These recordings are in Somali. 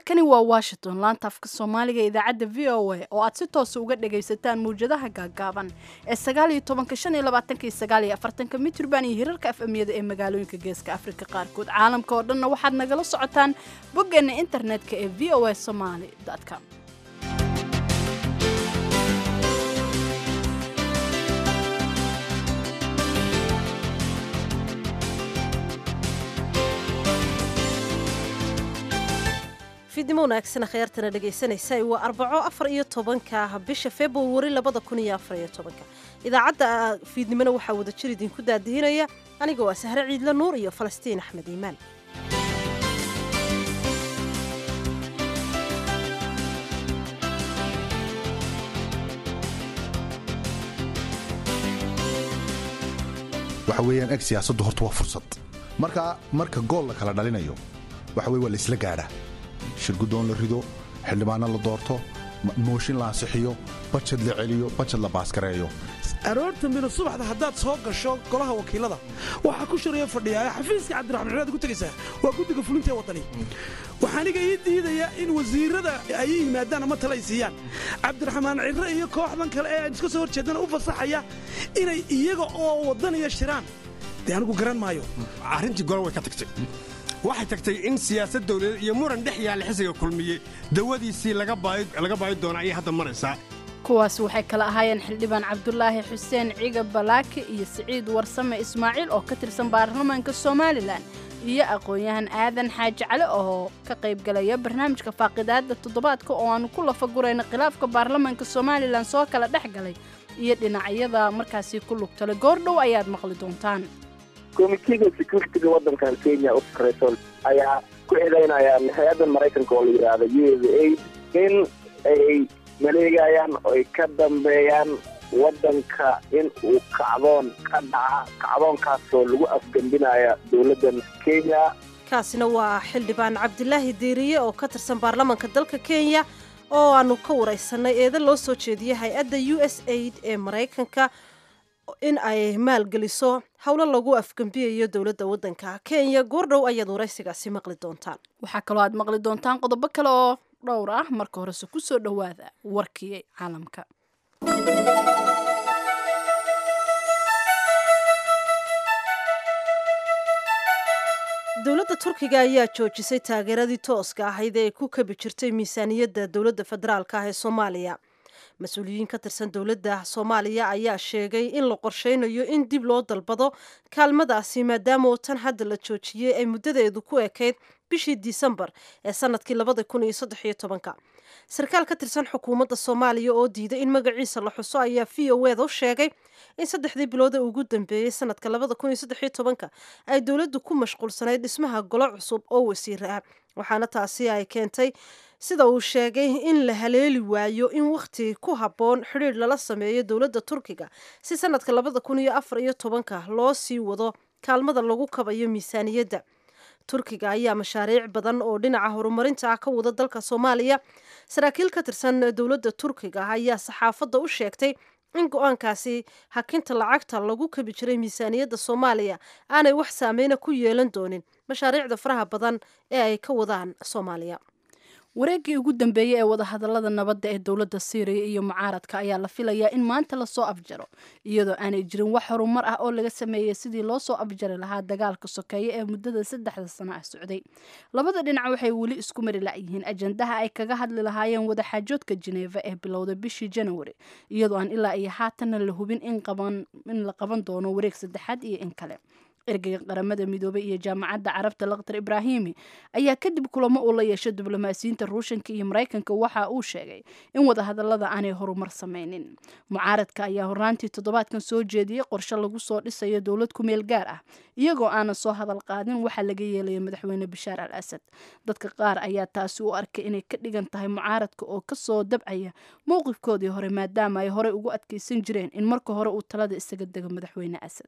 halkani waa washington laanta afka soomaaliga idaacadda v o a oo aad si toosa uga dhagaysataan mawjadaha gaagaaban ee sagaaliyo tobanka shan iyo labaatanka iyo sagaaliyo afartanka mitrban iyo hirarka afamiyada ee magaalooyinka geeska afrika qaarkood caalamka oo dhanna waxaad nagala socotaan boggeena internetka ee v o a somaly com fidnimo wanaagsan akhyaartana dhegaysanaysa waa arbaco afar iyo tobanka bisha februari labada kun iyo afar iyo tobanka idaacadda fiidnimona waxaa wada jir idinku daadihinaya aniga waa sahre ciidle nuur iyo falastiin axmed iimaan waxa weeyaan eg siyaasaddu horta waa fursad marka marka gool la kala dhalinayo waxa weye waa laisla gaadha shirgudoon la rido xildhibaano la doorto mooshin la ansixiyo bajad la celiyo bajad la baaskareeyo aroorta mino subaxda haddaad soo gasho golaha wakiilada waxaa ku shiraya fadhiyaa xafiiska cabdiraxmaan ciraad ku tegaysaa waa guddiga fulinta ee waddani waxaa aniga ii diidaya in wasiirada ay yimaadaan ama tale ay siiyaan cabdiraxmaan cire iyo kooxdan kale ee aan iska soo horjeedana u fasaxaya inay iyaga oo waddaniya shiraan dee anigu garan maayo arrintii gole way ka tagtay waxay tagtay in siyaasad dawladeed iyo muran dhex yaalla xisiga kulmiye dawadiisii laga baayi doona ayay hadda maraysaa kuwaas waxay kala ahaayeen xildhibaan cabdulaahi xuseen ciga balaaki iyo siciid warsame ismaaciil oo ka tirsan baarlamaanka somalilan iyo aqoon-yahan aadan xaaji cali oo ka qaybgalaya barnaamijka faaqidaadda toddobaadka oo aanu ku lafagurayna khilaafka baarlamaanka somalilan soo kala dhex galay iyo dhinacyada markaasi ku lugtale goordhow ayaad maqli doontaan komitiga securitiga waddankan kenya u sarrayso ayaa ku eedaynayaan hay-addan maraykanka oo la yidhaahda u s a in ay maleegayaan oy ka dambeeyaan waddanka in uu kacdoon ka dhaca kacdoonkaasoo lagu afgembinaya dowladdan kenya kaasina waa xildhibaan cabdilaahi deeriye oo ka tirsan baarlamaanka dalka kenya oo aanu ka waraysanay eeda loo soo jeediyey hay-adda u s aid ee maraykanka in ay maalgeliso howlo lagu afgembiyayo dowladda waddanka kenya goordhow ayaad waraysigaasi maqli doontaan waxaa kaloo aad maqli doontaan qodobo kale oo dhowr ah marka horese ku soo dhowaada warkii caalamka dowladda turkiga ayaa joojisay taageeradii tooska ahayd ee ay ku kabi jirtay miisaaniyadda dowladda federaalk ah ee soomaaliya mas-uuliyiin ka tirsan dowladda soomaaliya ayaa sheegay in la qorsheynayo in dib loo dalbado kaalmadaasi maadaama oo tan hadda la joojiyey ay muddadeedu ku ekayd bishii disembar ee sanadkii labada kun iyo saddex iyo tobanka sarkaal ka tirsan xukuumadda soomaaliya oo diiday in magaciisa la xuso ayaa v o eda u sheegay in saddexdii bilood ee ugu dambeeyey sanadka labada kun iyo saddex iyo tobanka ay dowladdu ku mashquulsanayd dhismaha golo cusub oo wasiir ah waxaana taasi ay keentay sida uu sheegay in la haleeli waayo in wakhti ku habboon xidhiir lala sameeyo dowladda turkiga si sanadka labada kun iyo afar iyo tobanka loo sii wado kaalmada lagu kabayo miisaaniyadda turkiga ayaa mashaariic badan oo dhinaca horumarinta ah ka wada dalka soomaaliya saraakiil ka tirsan dowladda turkiga ayaa saxaafadda u sheegtay in go-aankaasi hakinta lacagta lagu kabi jiray miisaaniyadda soomaaliya aanay wax saameyna ku yeelan doonin mashaariicda faraha badan ee ay ka wadaan soomaaliya wareeggii ugu dambeeyey ee wadahadallada nabadda ee dowladda siiriya iyo mucaaradka ayaa la filayaa in maanta lasoo afjaro iyadoo aanay jirin wax horumar ah oo laga sameeyey sidii loo soo afjari lahaa dagaalka sokeeye ee muddada saddexda sano ah socday labada dhinac waxay weli isku mari la'yihiin ajandaha ay kaga hadli lahaayeen wadaxaajoodka jeneeva ee bilowda bishii janawari iyadoo aan ilaa iyo haatanna la hubin in la qaban doono wareeg saddexaad iyo in kale ergeyga qaramada midoobay iyo jaamacadda carabta laktar ibraahimi ayaa kadib kulamo uu la yeeshay diblomaasiyiinta ruushanka iyo maraykanka waxa uu sheegay in wadahadallada aanay horumar sameynin mucaaradka ayaa hornaantii toddobaadkan soo jeediyey qorshe lagu soo dhisayo dowlad ku meel gaar ah iyagoo aanan soo hadal qaadin waxaa laga yeelaya madaxweyne bashaar al asad dadka qaar ayaa taasi u arkay inay ka dhigan tahay mucaaradka oo kasoo dabcaya mowqifkoodii hore maadaama ay horey ugu adkeysan jireen in marka hore uu talada isaga dego madaxweyne asad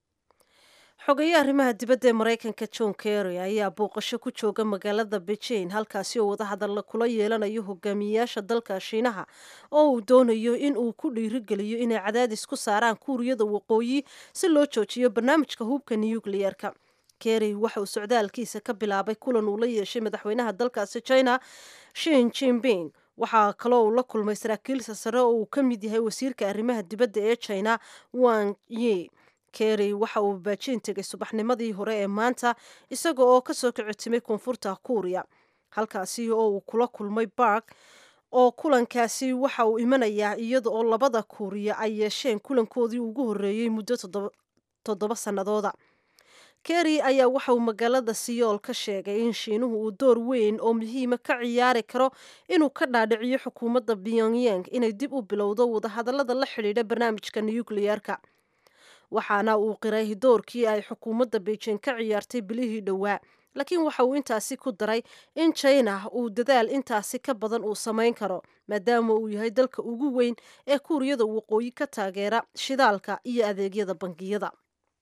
xogeeye arrimaha dibadda ee maraykanka john kerry ayaa booqasho ku jooga magaalada beijing halkaasi oo wadahadalla kula yeelanayo hogaamiyeyaasha dalka shiinaha oo uu doonayo in uu ku dhiirigeliyo inay cadaadis ku saaraan kuuriyada waqooyi si loo joojiyo barnaamijka hubka nukliyeerka kerry waxa uu socdaalkiisa ka bilaabay kulan uu la yeeshay madaxweynaha dalkaasi china shin jinping waxaa kaloo uu la kulmay saraakiilsa sare oo uu ka mid yahay wasiirka arrimaha dibadda ee china wang yi kerry waxa uu baajiin tegay subaxnimadii hore ee maanta isaga oo kasoo kicitimay koonfurta kuuriya halkaasi oo uu kula kulmay bark oo kulankaasi waxa uu imanayaa iyada oo labada kuuriya ay yeesheen kulankoodii ugu horreeyey muddo toddoba sannadooda kerry ayaa waxa uu magaalada siyool ka sheegay in shiinuhu uu door weyn oo muhiima ka ciyaari karo inuu ka dhaadhiciyo xukuumadda pyongyang inay dib u bilowdo wadahadallada la xidhiidha barnaamijka nukliyeerka waxaana uu qiray doorkii ay xukuumadda beijing ka ciyaartay bilihii dhowaa laakiin waxa uu intaasi ku daray in china uu dadaal intaasi ka badan uu samayn karo maadaama uu yahay dalka ugu weyn ee kuuriyada waqooyi ka taageera shidaalka iyo adeegyada bangiyada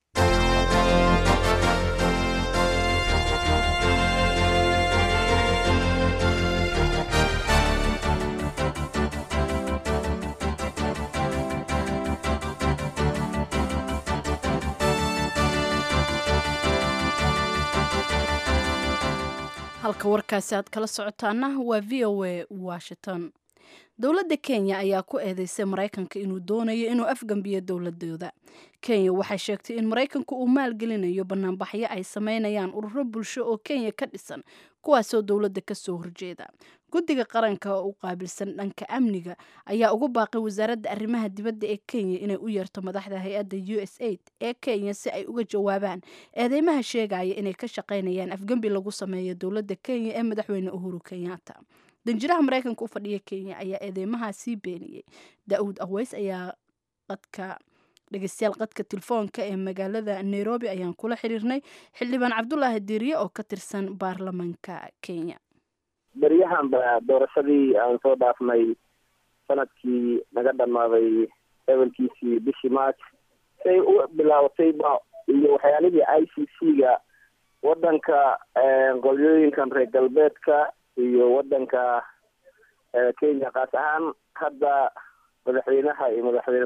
halka warkaasi aad kala socotaana waa v o a washington dowladda kenya ayaa ku eedeysay maraykanka inuu doonayo inuu afgambiyo dowladooda kenya waxay sheegtay in maraykanku uu maalgelinayo banaanbaxyo ay sameynayaan ururo bulsho oo kenya ka dhisan kuwaasoo dowladda kasoo horjeeda guddiga qaranka oo u qaabilsan dhanka amniga ayaa ugu baaqay wasaaradda arrimaha dibadda ee kenya inay u yeerto madaxda hay-adda u s aid ee kenya si ay uga jawaabaan eedeymaha sheegaya inay ka shaqaynayaan afgembi lagu sameeyo dowladda kenya ee madaxweyne uhuru kenyatta danjiraha maraykanka u fadhiya kenya ayaa eedeymaha sii beeniyey da-uud aweys ayaa qadka dhegeystayaal qadka telefoonka ee magaalada nairobi ayaan kula xiriirnay xildhibaan cabdulaahi diiriye oo ka tirsan baarlamaanka kenya beryahanba doorashadii aan soo dhaafnay sanadkii naga dhammaaday ebalkiisii bishii march say u bilaabatayba iyo waxyaalihii i c c ga wadanka qolyooyinkan reer galbeedka iyo wadanka kenya kaas ahaan hadda madaxweynaha iyo madaxweyne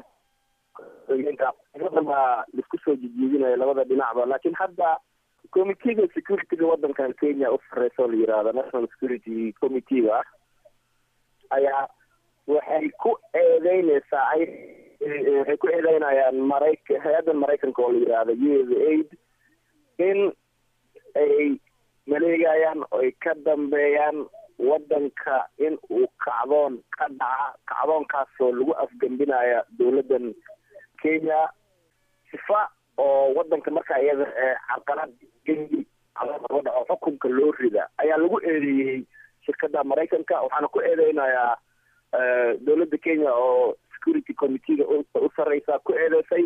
baa laisku soo jijiidinaya labada dhinacba laakiin hadda committeega securityga wadankan kenya u sareysa oo la yihahdo national security committee-ga ah ayaa waxay ku eedeyneysaa ay waxay ku eedeynayaan marayka hay-addan maraykanka oo la yihahdo u s aid in ay maleegayaan oy ka dambeeyaan wadanka in uu kacdoon ka dhaca kacdoonkaasoo lagu afgembinaya dowladdan kenya sifa oo wadanka markaa iyada carqalad gengi laga dhaco xukunka loo rida ayaa lagu eedeeyey shirkadda maraykanka waxaana ku eedeynayaa dowladda kenya oo security committee-ga u sareysa ku eedeysay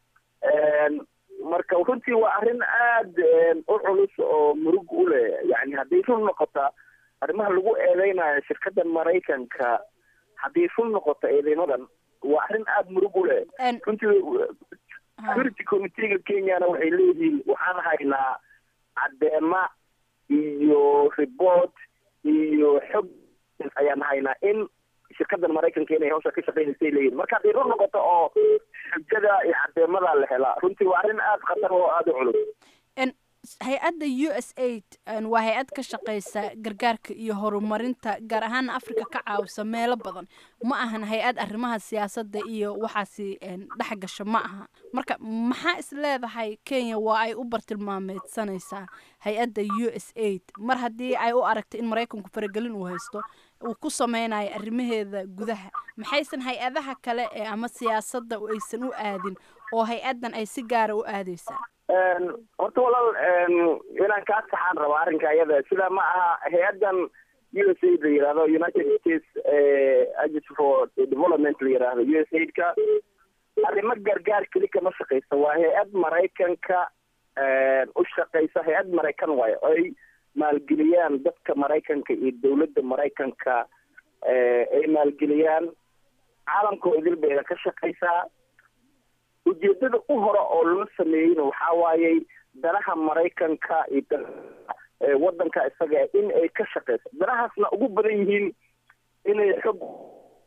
marka runtii waa arrin aada u culus oo murug u leh yani hadday run noqota arrimaha lagu eedeynayo shirkadda maraykanka hadday run noqoto eedeymadan waa arrin aada murug u leh runtii security committee-ga kenyana waxay leeyihiin waxaan haynaa caddeema iyo report iyo xog ayaan haynaa in shirkadan maraykanka inay hawsha ka shaqeynaysay leeyihin marka hadday run noqoto oo xujada iyo caddeemada la helaa runtii waa arrin aada khatar oo aada u culus hay-adda u s aid waa hay-ad ka shaqeysa gargaarka iyo horumarinta gaar ahaan africa ka caawisa meelo badan ma ahan hay-ad arrimaha siyaasadda iyo waxaasi dhex gasho ma aha marka maxaa is leedahay kenya waa ay u bartilmaameedsanaysaa hay-adda u s aid mar haddii ay u aragto in maraykanku faragelin uu haysto uu ku sameynayo arrimaheeda gudaha maxaysan hay-adaha kale ee ama siyaasadda aysan u aadin oo hay-addan ay si gaara u aadeysaa horta walaal inaan kaa saxaan rabo arrinka iyada sida ma aha hay-addan u s aid la yihahdo united states agency for development la yihahdo u s aid-ka arrimo gargaar keli kama shaqeysa waa hay-ad maraykanka u shaqeysa hay-ad maraykan waayo ay maalgeliyaan dadka maraykanka iyo dowladda maraykanka ay maalgeliyaan caalamka idil bayna ka shaqeysaa ujeedada u hore oo loo sameeyeyna waxaa waayey danaha maraykanka iyo wadanka isaga in ay ka shaqeyso danahaasna ugu badan yihiin inay xog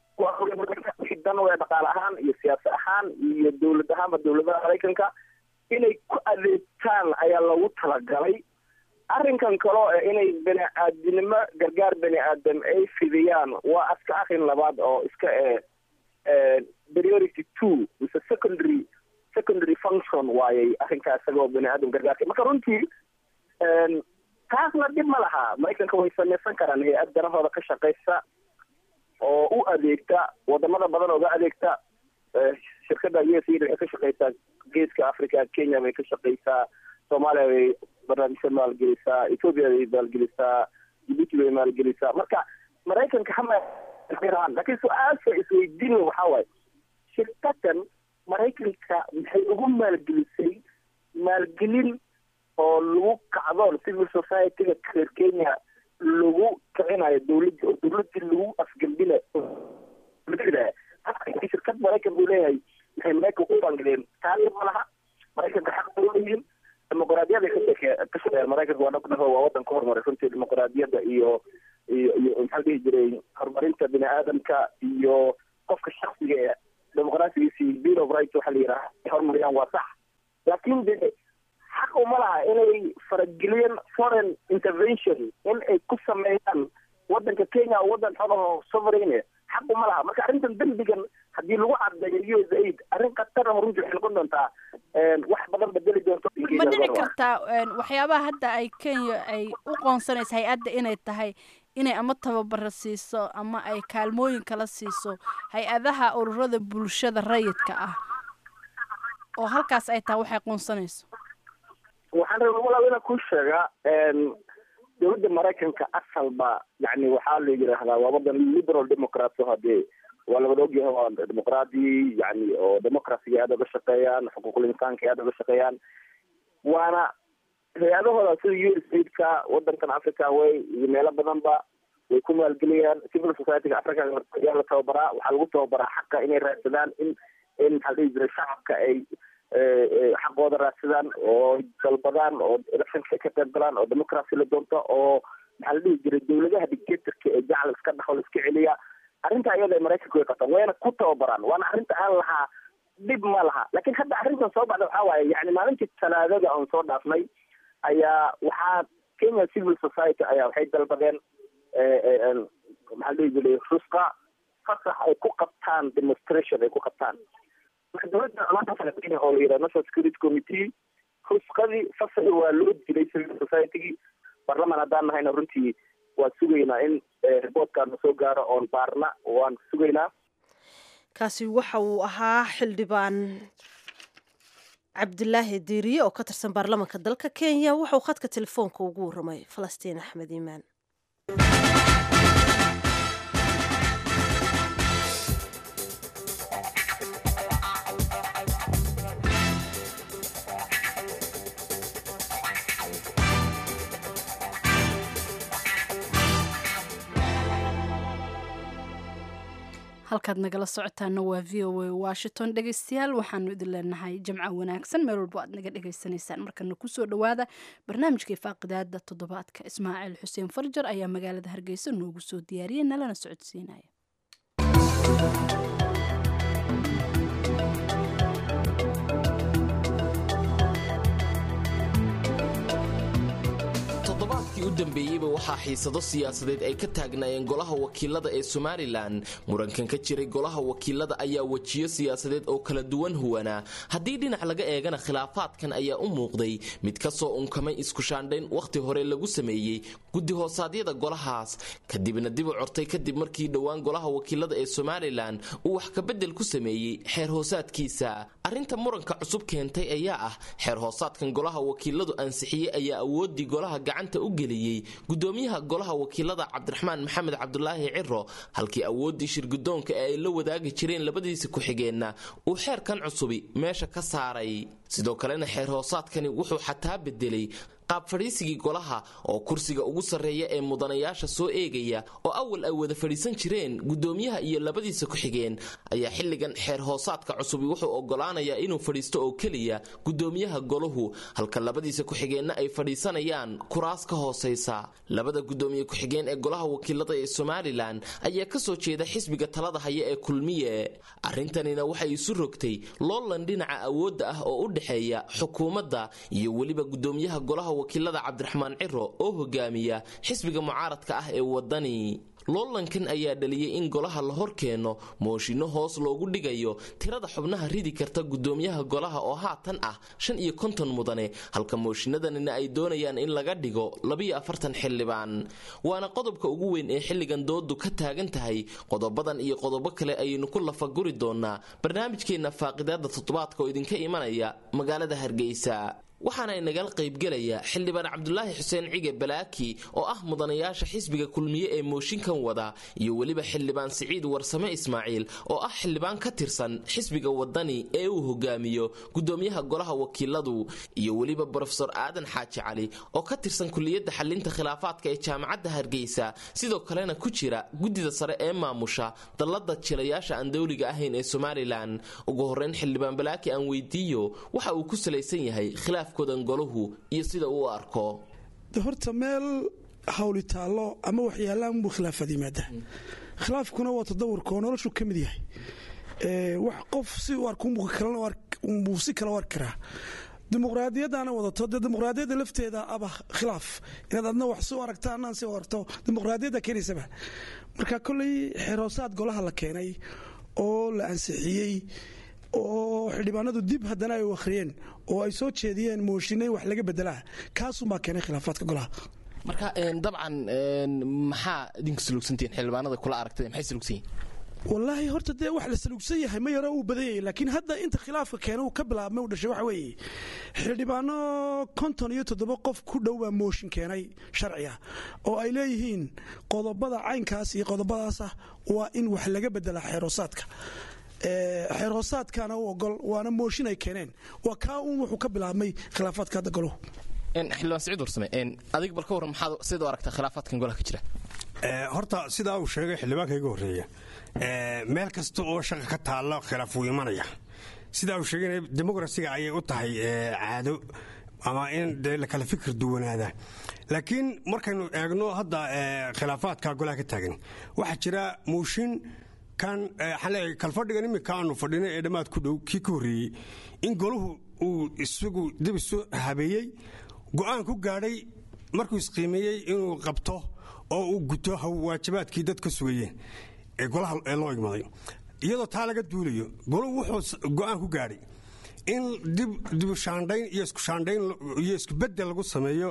dan we dhaqaale ahaan iyo siyaasa ahaan iyo dowlad ahaanba dowladaha maraykanka inay ku adeegtaan ayaa loogu talagalay arrinkan kaloo eh inay bani aadinimo gargaar bani aadam ay fidiyaan waa aska akhin labaad oo iska eh priority two mise secondary secondary function waayay arrinkaa isagoo bani aadam gargaarka marka runtii taasna dhib ma laha maraykanka way samaysan karaan hay-ad danahooda ka shaqaysa oo u adeegta wadamada badan ooga adeegta shirkada u s a waxay ka shaqaysaa geeska africa kenya bay ka shaqaysaa soomaaliya bay barnaamijka maalgelisaa ethoopia bay maalgelisaa jibuuti bay maalgelisaa marka maraykanka hama laakiin su-aasha isweydiin waxaa waaye shirkadan maraykanka maxay ugu maalgelisay maalgelin oo lagu kacdoon civil society-ga reer kenya lagu kicinayo dawladda oo dawladii lagu afgembinayo shirkad maraykan buu leeyahay maxay maraykanka u bangileen taali ma laha maraykanka xaq bay leeyihiin dimuqraadiyada kashe ka shaqeeyaan maraykanka waa dhaqdhaho waa wadan ka horumaray runtii dimuqraadiyada iyo iyo iyo maxaa dhihi jiray horumarinta bini aadamka iyo qofka shaksiga ee dimuqraasigiisi bill of rights waxaa la yidhaha horumariyaan waa sax laakiin de xaq uma laha inay farageliyeen foreign intervention in ay ku sameeyaan wadanka kenya oo wadan xogaho sovereign xaq uma laha marka arrintan dembigan haddii lagu cadeeyo u s aid arrin khatara runtii waxay noqon doontaa wax badan bedeli doonto ma dhici kartaa waxyaabaha hadda ay kenya ay u qoonsanayso hay-adda inay tahay inay ama tababara siiso ama ay kaalmooyin kala siiso hay-adaha ururada bulshada rayidka ah oo halkaas ay tahay waxay qoonsanayso waxaan rabaa walaal inaan kuu sheegaa dowladda maraykanka asalba yani waxaa la yidhaahdaa waa wadan liberal democrat o hadee waa labada ogyahay waa dimuqraadi yani oo democraciga aada uga shaqeeyaan xuquuqul insaanka aada uga shaqeeyaan waana hay-adahooda sida u s aidka wadankan africa way iyo meelo badanba way ku maalgeliyaan civil society-ga africa ayaa la tababaraa waxaa lagu tababaraa xaqa inay raadsadaan in in maxaa dhihi jiray shacabka ay xaqooda raadsadaan oo dalbadaan oo electionka ka qayb galaan oo democracy la doonto oo maxaa la dhihi jiray dawladaha dictatorka ee jacla iska dhaxo la iska celiya arrinta iyada ay maraykanka way qabtaan wayna ku tababaraan waana arrinta aan lahaa dhib ma laha laakiin hadda arrintan soo baxda waxaa waaye yani maalintii talaadada oon soo dhaafnay ayaa waxaa kenya civil society ayaa waxay dalbadeen maxaa la dhihi jiray rusqa fasax ay ku qabtaan demonstration ay ku qabtaan marka dowladda amaanta kale kenya oo la yidhaha national security committee rusqadii fasaxi waa loo dilay civil society-gii barlaman haddaan nahayna runtii waan sugaynaa in reportkaana soo gaaro oon baarna waan sugaynaa kaasi waxa uu ahaa xildhibaan cabdilaahi diiriye oo ka tirsan baarlamanka dalka kenya wuxuu khadka telefoonka ugu warramay falastiin axmed iimaan halkaad nagala socotaana waa v o a washington dhegeystayaal waxaanu idin leenahay jamco wanaagsan meel walbo aad naga dhegeysanaysaan markana kusoo dhawaada barnaamijkai faaqidaada toddobaadka ismaaciil xuseen farjar ayaa magaalada hargeysa noogu soo diyaariyay nalana socodsiinaya toddobaadkii u dambeeyeyba waxaa xiisado siyaasadeed ay ka taagnaayeen golaha wakiilada ee somalilan murankan ka jiray golaha wakiilada ayaa wejiyo siyaasadeed oo kala duwan huwanaa haddii dhinac laga eegana khilaafaadkan ayaa u muuqday mid ka soo unkamay iskushaandhayn wakhti hore lagu sameeyey guddi hoosaadyada golahaas kadibna dib u cortay kadib markii dhowaan golaha wakiilada ee somalilan uu wax kabedel ku sameeyey xeer hoosaadkiisa arrinta muranka cusub keentay ayaa ah xeer hoosaadkan golaha wakiiladu ansixiyey ayaa awoodii golaha gacanta u geliyey gudoomiyaha golaha wakiilada cabdiraxmaan maxamed cabdulaahi ciro halkii awooddii shirgudoonka ee ay la wadaagi jireen labadiisa ku-xigeenna uu xeerkan cusubi meesha ka saaray sidoo kalena xeer hoosaadkani wuxuu xataa bedelay qaab fadhiisigii golaha oo kursiga ugu sarreeya ee mudanayaasha soo eegaya oo awal ay wada fadhiisan jireen gudoomiyaha iyo labadiisa ku-xigeen ayaa xilligan xeer hoosaadka cusubi wuxuu ogolaanayaa inuu fadhiisto oo keliya gudoomiyaha golahu halka labadiisa ku-xigeenna ay fadhiisanayaan kuraas ka hoosaysa labada gudoomiye ku-xigeen ee golaha wakiilada ee somalilan ayaa kasoo jeeda xisbiga talada haya ee kulmiye arrintanina waxay isu rogtay loolan dhinaca awoodda ah oo u dhexeeya xukuumadda iyo weliba gudoomiyaha golaha wakiilada cabdiraxmaan ciro oo hogaamiya xisbiga mucaaradka ah ee wadani loolankan ayaa dhaliyey in golaha la hor keeno mooshinno hoos loogu dhigayo tirada xubnaha ridi karta gudoomiyaha golaha oo haatan ah shan iyo konton mudane halka mooshinnadanina ay doonayaan in laga dhigo labiyo afartan xildhibaan waana qodobka ugu weyn ee xilligan doodu ka taagan tahay qodobadan iyo qodobo kale ayaynu ku lafaguri doonaa barnaamijkeenna faaqidaada toddobaadka oo idinka imanaya magaalada hargeysa waxaana inagala qaybgelaya xildhibaan cabdulaahi xuseen cige balaaki oo ah mudanayaasha xisbiga kulmiye ee mooshinkan wada iyo weliba xildhibaan siciid warsame ismaaciil oo ah xildhibaan ka tirsan xisbiga wadani ee uu hogaamiyo gudoomiyaha golaha wakiiladu iyo weliba brofesor aadan xaaji cali oo ka tirsan kuliyadda xalinta khilaafaadka ee jaamacadda hargeysa sidoo kalena ku jira guddida sare ee maamusha dallada jilayaasha aan dowliga ahayn ee somalilan ugu horeyn xildhibaan balaaki aan weydiiyo waxa uu ku salaysan yahay khilaaf golahu iyo sida uu arko horta meel hawli taallo ama waxyaalaan buu khilaafaad yimaada khilaafkuna waa tadawurka oo noloshu ka mid yahay wax qof si u arkunbuu si kala arki karaa dimuqraadiyaddaana wadato dee dimuqraadiyadda lafteeda aba khilaaf inaad adna wax si u aragta annaan si u aragto dimuqraadiyadda keenaysaba marka kolley xeroosaad golaha la keenay oo la ansixiyey oo xildhibaanadu dib haddana ay u akhriyeen oo ay soo jeediyeen mooshinay wax laga bedelaa kaasuunbaa keenay khilaafaadka golaha marka dabcan maxaa idinku salugsantihiin xildhibaanada kula aragtay maxay salugsan yihin wallaahi horta dee wax la salugsan yahay ma yaro uu badan yahay laakiin hadda inta khilaafka keena uu ka bilaabmay u dhashay waxa weeye xildhibaano konton iyo toddoba qof ku dhow baa mooshin keenay sharciga oo ay leeyihiin qodobada caynkaas iyo qodobadaasah waa in wax laga bedelaa xeeroosaadka xeer hoosaadkaana u ogol waana mooshin ay keeneen waa kaa uun wuxuu ka bilaabmay khilaafaadka hadda goluhu xildhibaan siciid warsame adig bal ka warran maxaad sida u aragtaa khilaafaadkan golaha ka jira horta sidaa uu sheegay xildhibaanka iga horreeya meel kasta oo shaqa ka taalla khilaaf wuu imanaya sidaa uu sheegay demokrasiga ayay u tahay caado ama in dee la kala fikir duwanaada laakiin markaynu eegno hadda khilaafaadka golaha ka taagan waxaa jira mooshin kan waxaan leeyahay kalfadhigan iminka aanu fadhinay ee dhammaad ku dhow kii ka horreeyey in goluhu uu isagu dib isu habeeyey go'aan ku gaadhay markuu isqiimeeyey inuu qabto oo uu guto waajibaadkii dad ka sugayeen ee golaha ee loo igmaday iyadoo taa laga duulayo goluhu wuxuu go'aan ku gaadhay in dibu shaandhayn iyo isku shaandhayn iyo isku beddel lagu sameeyo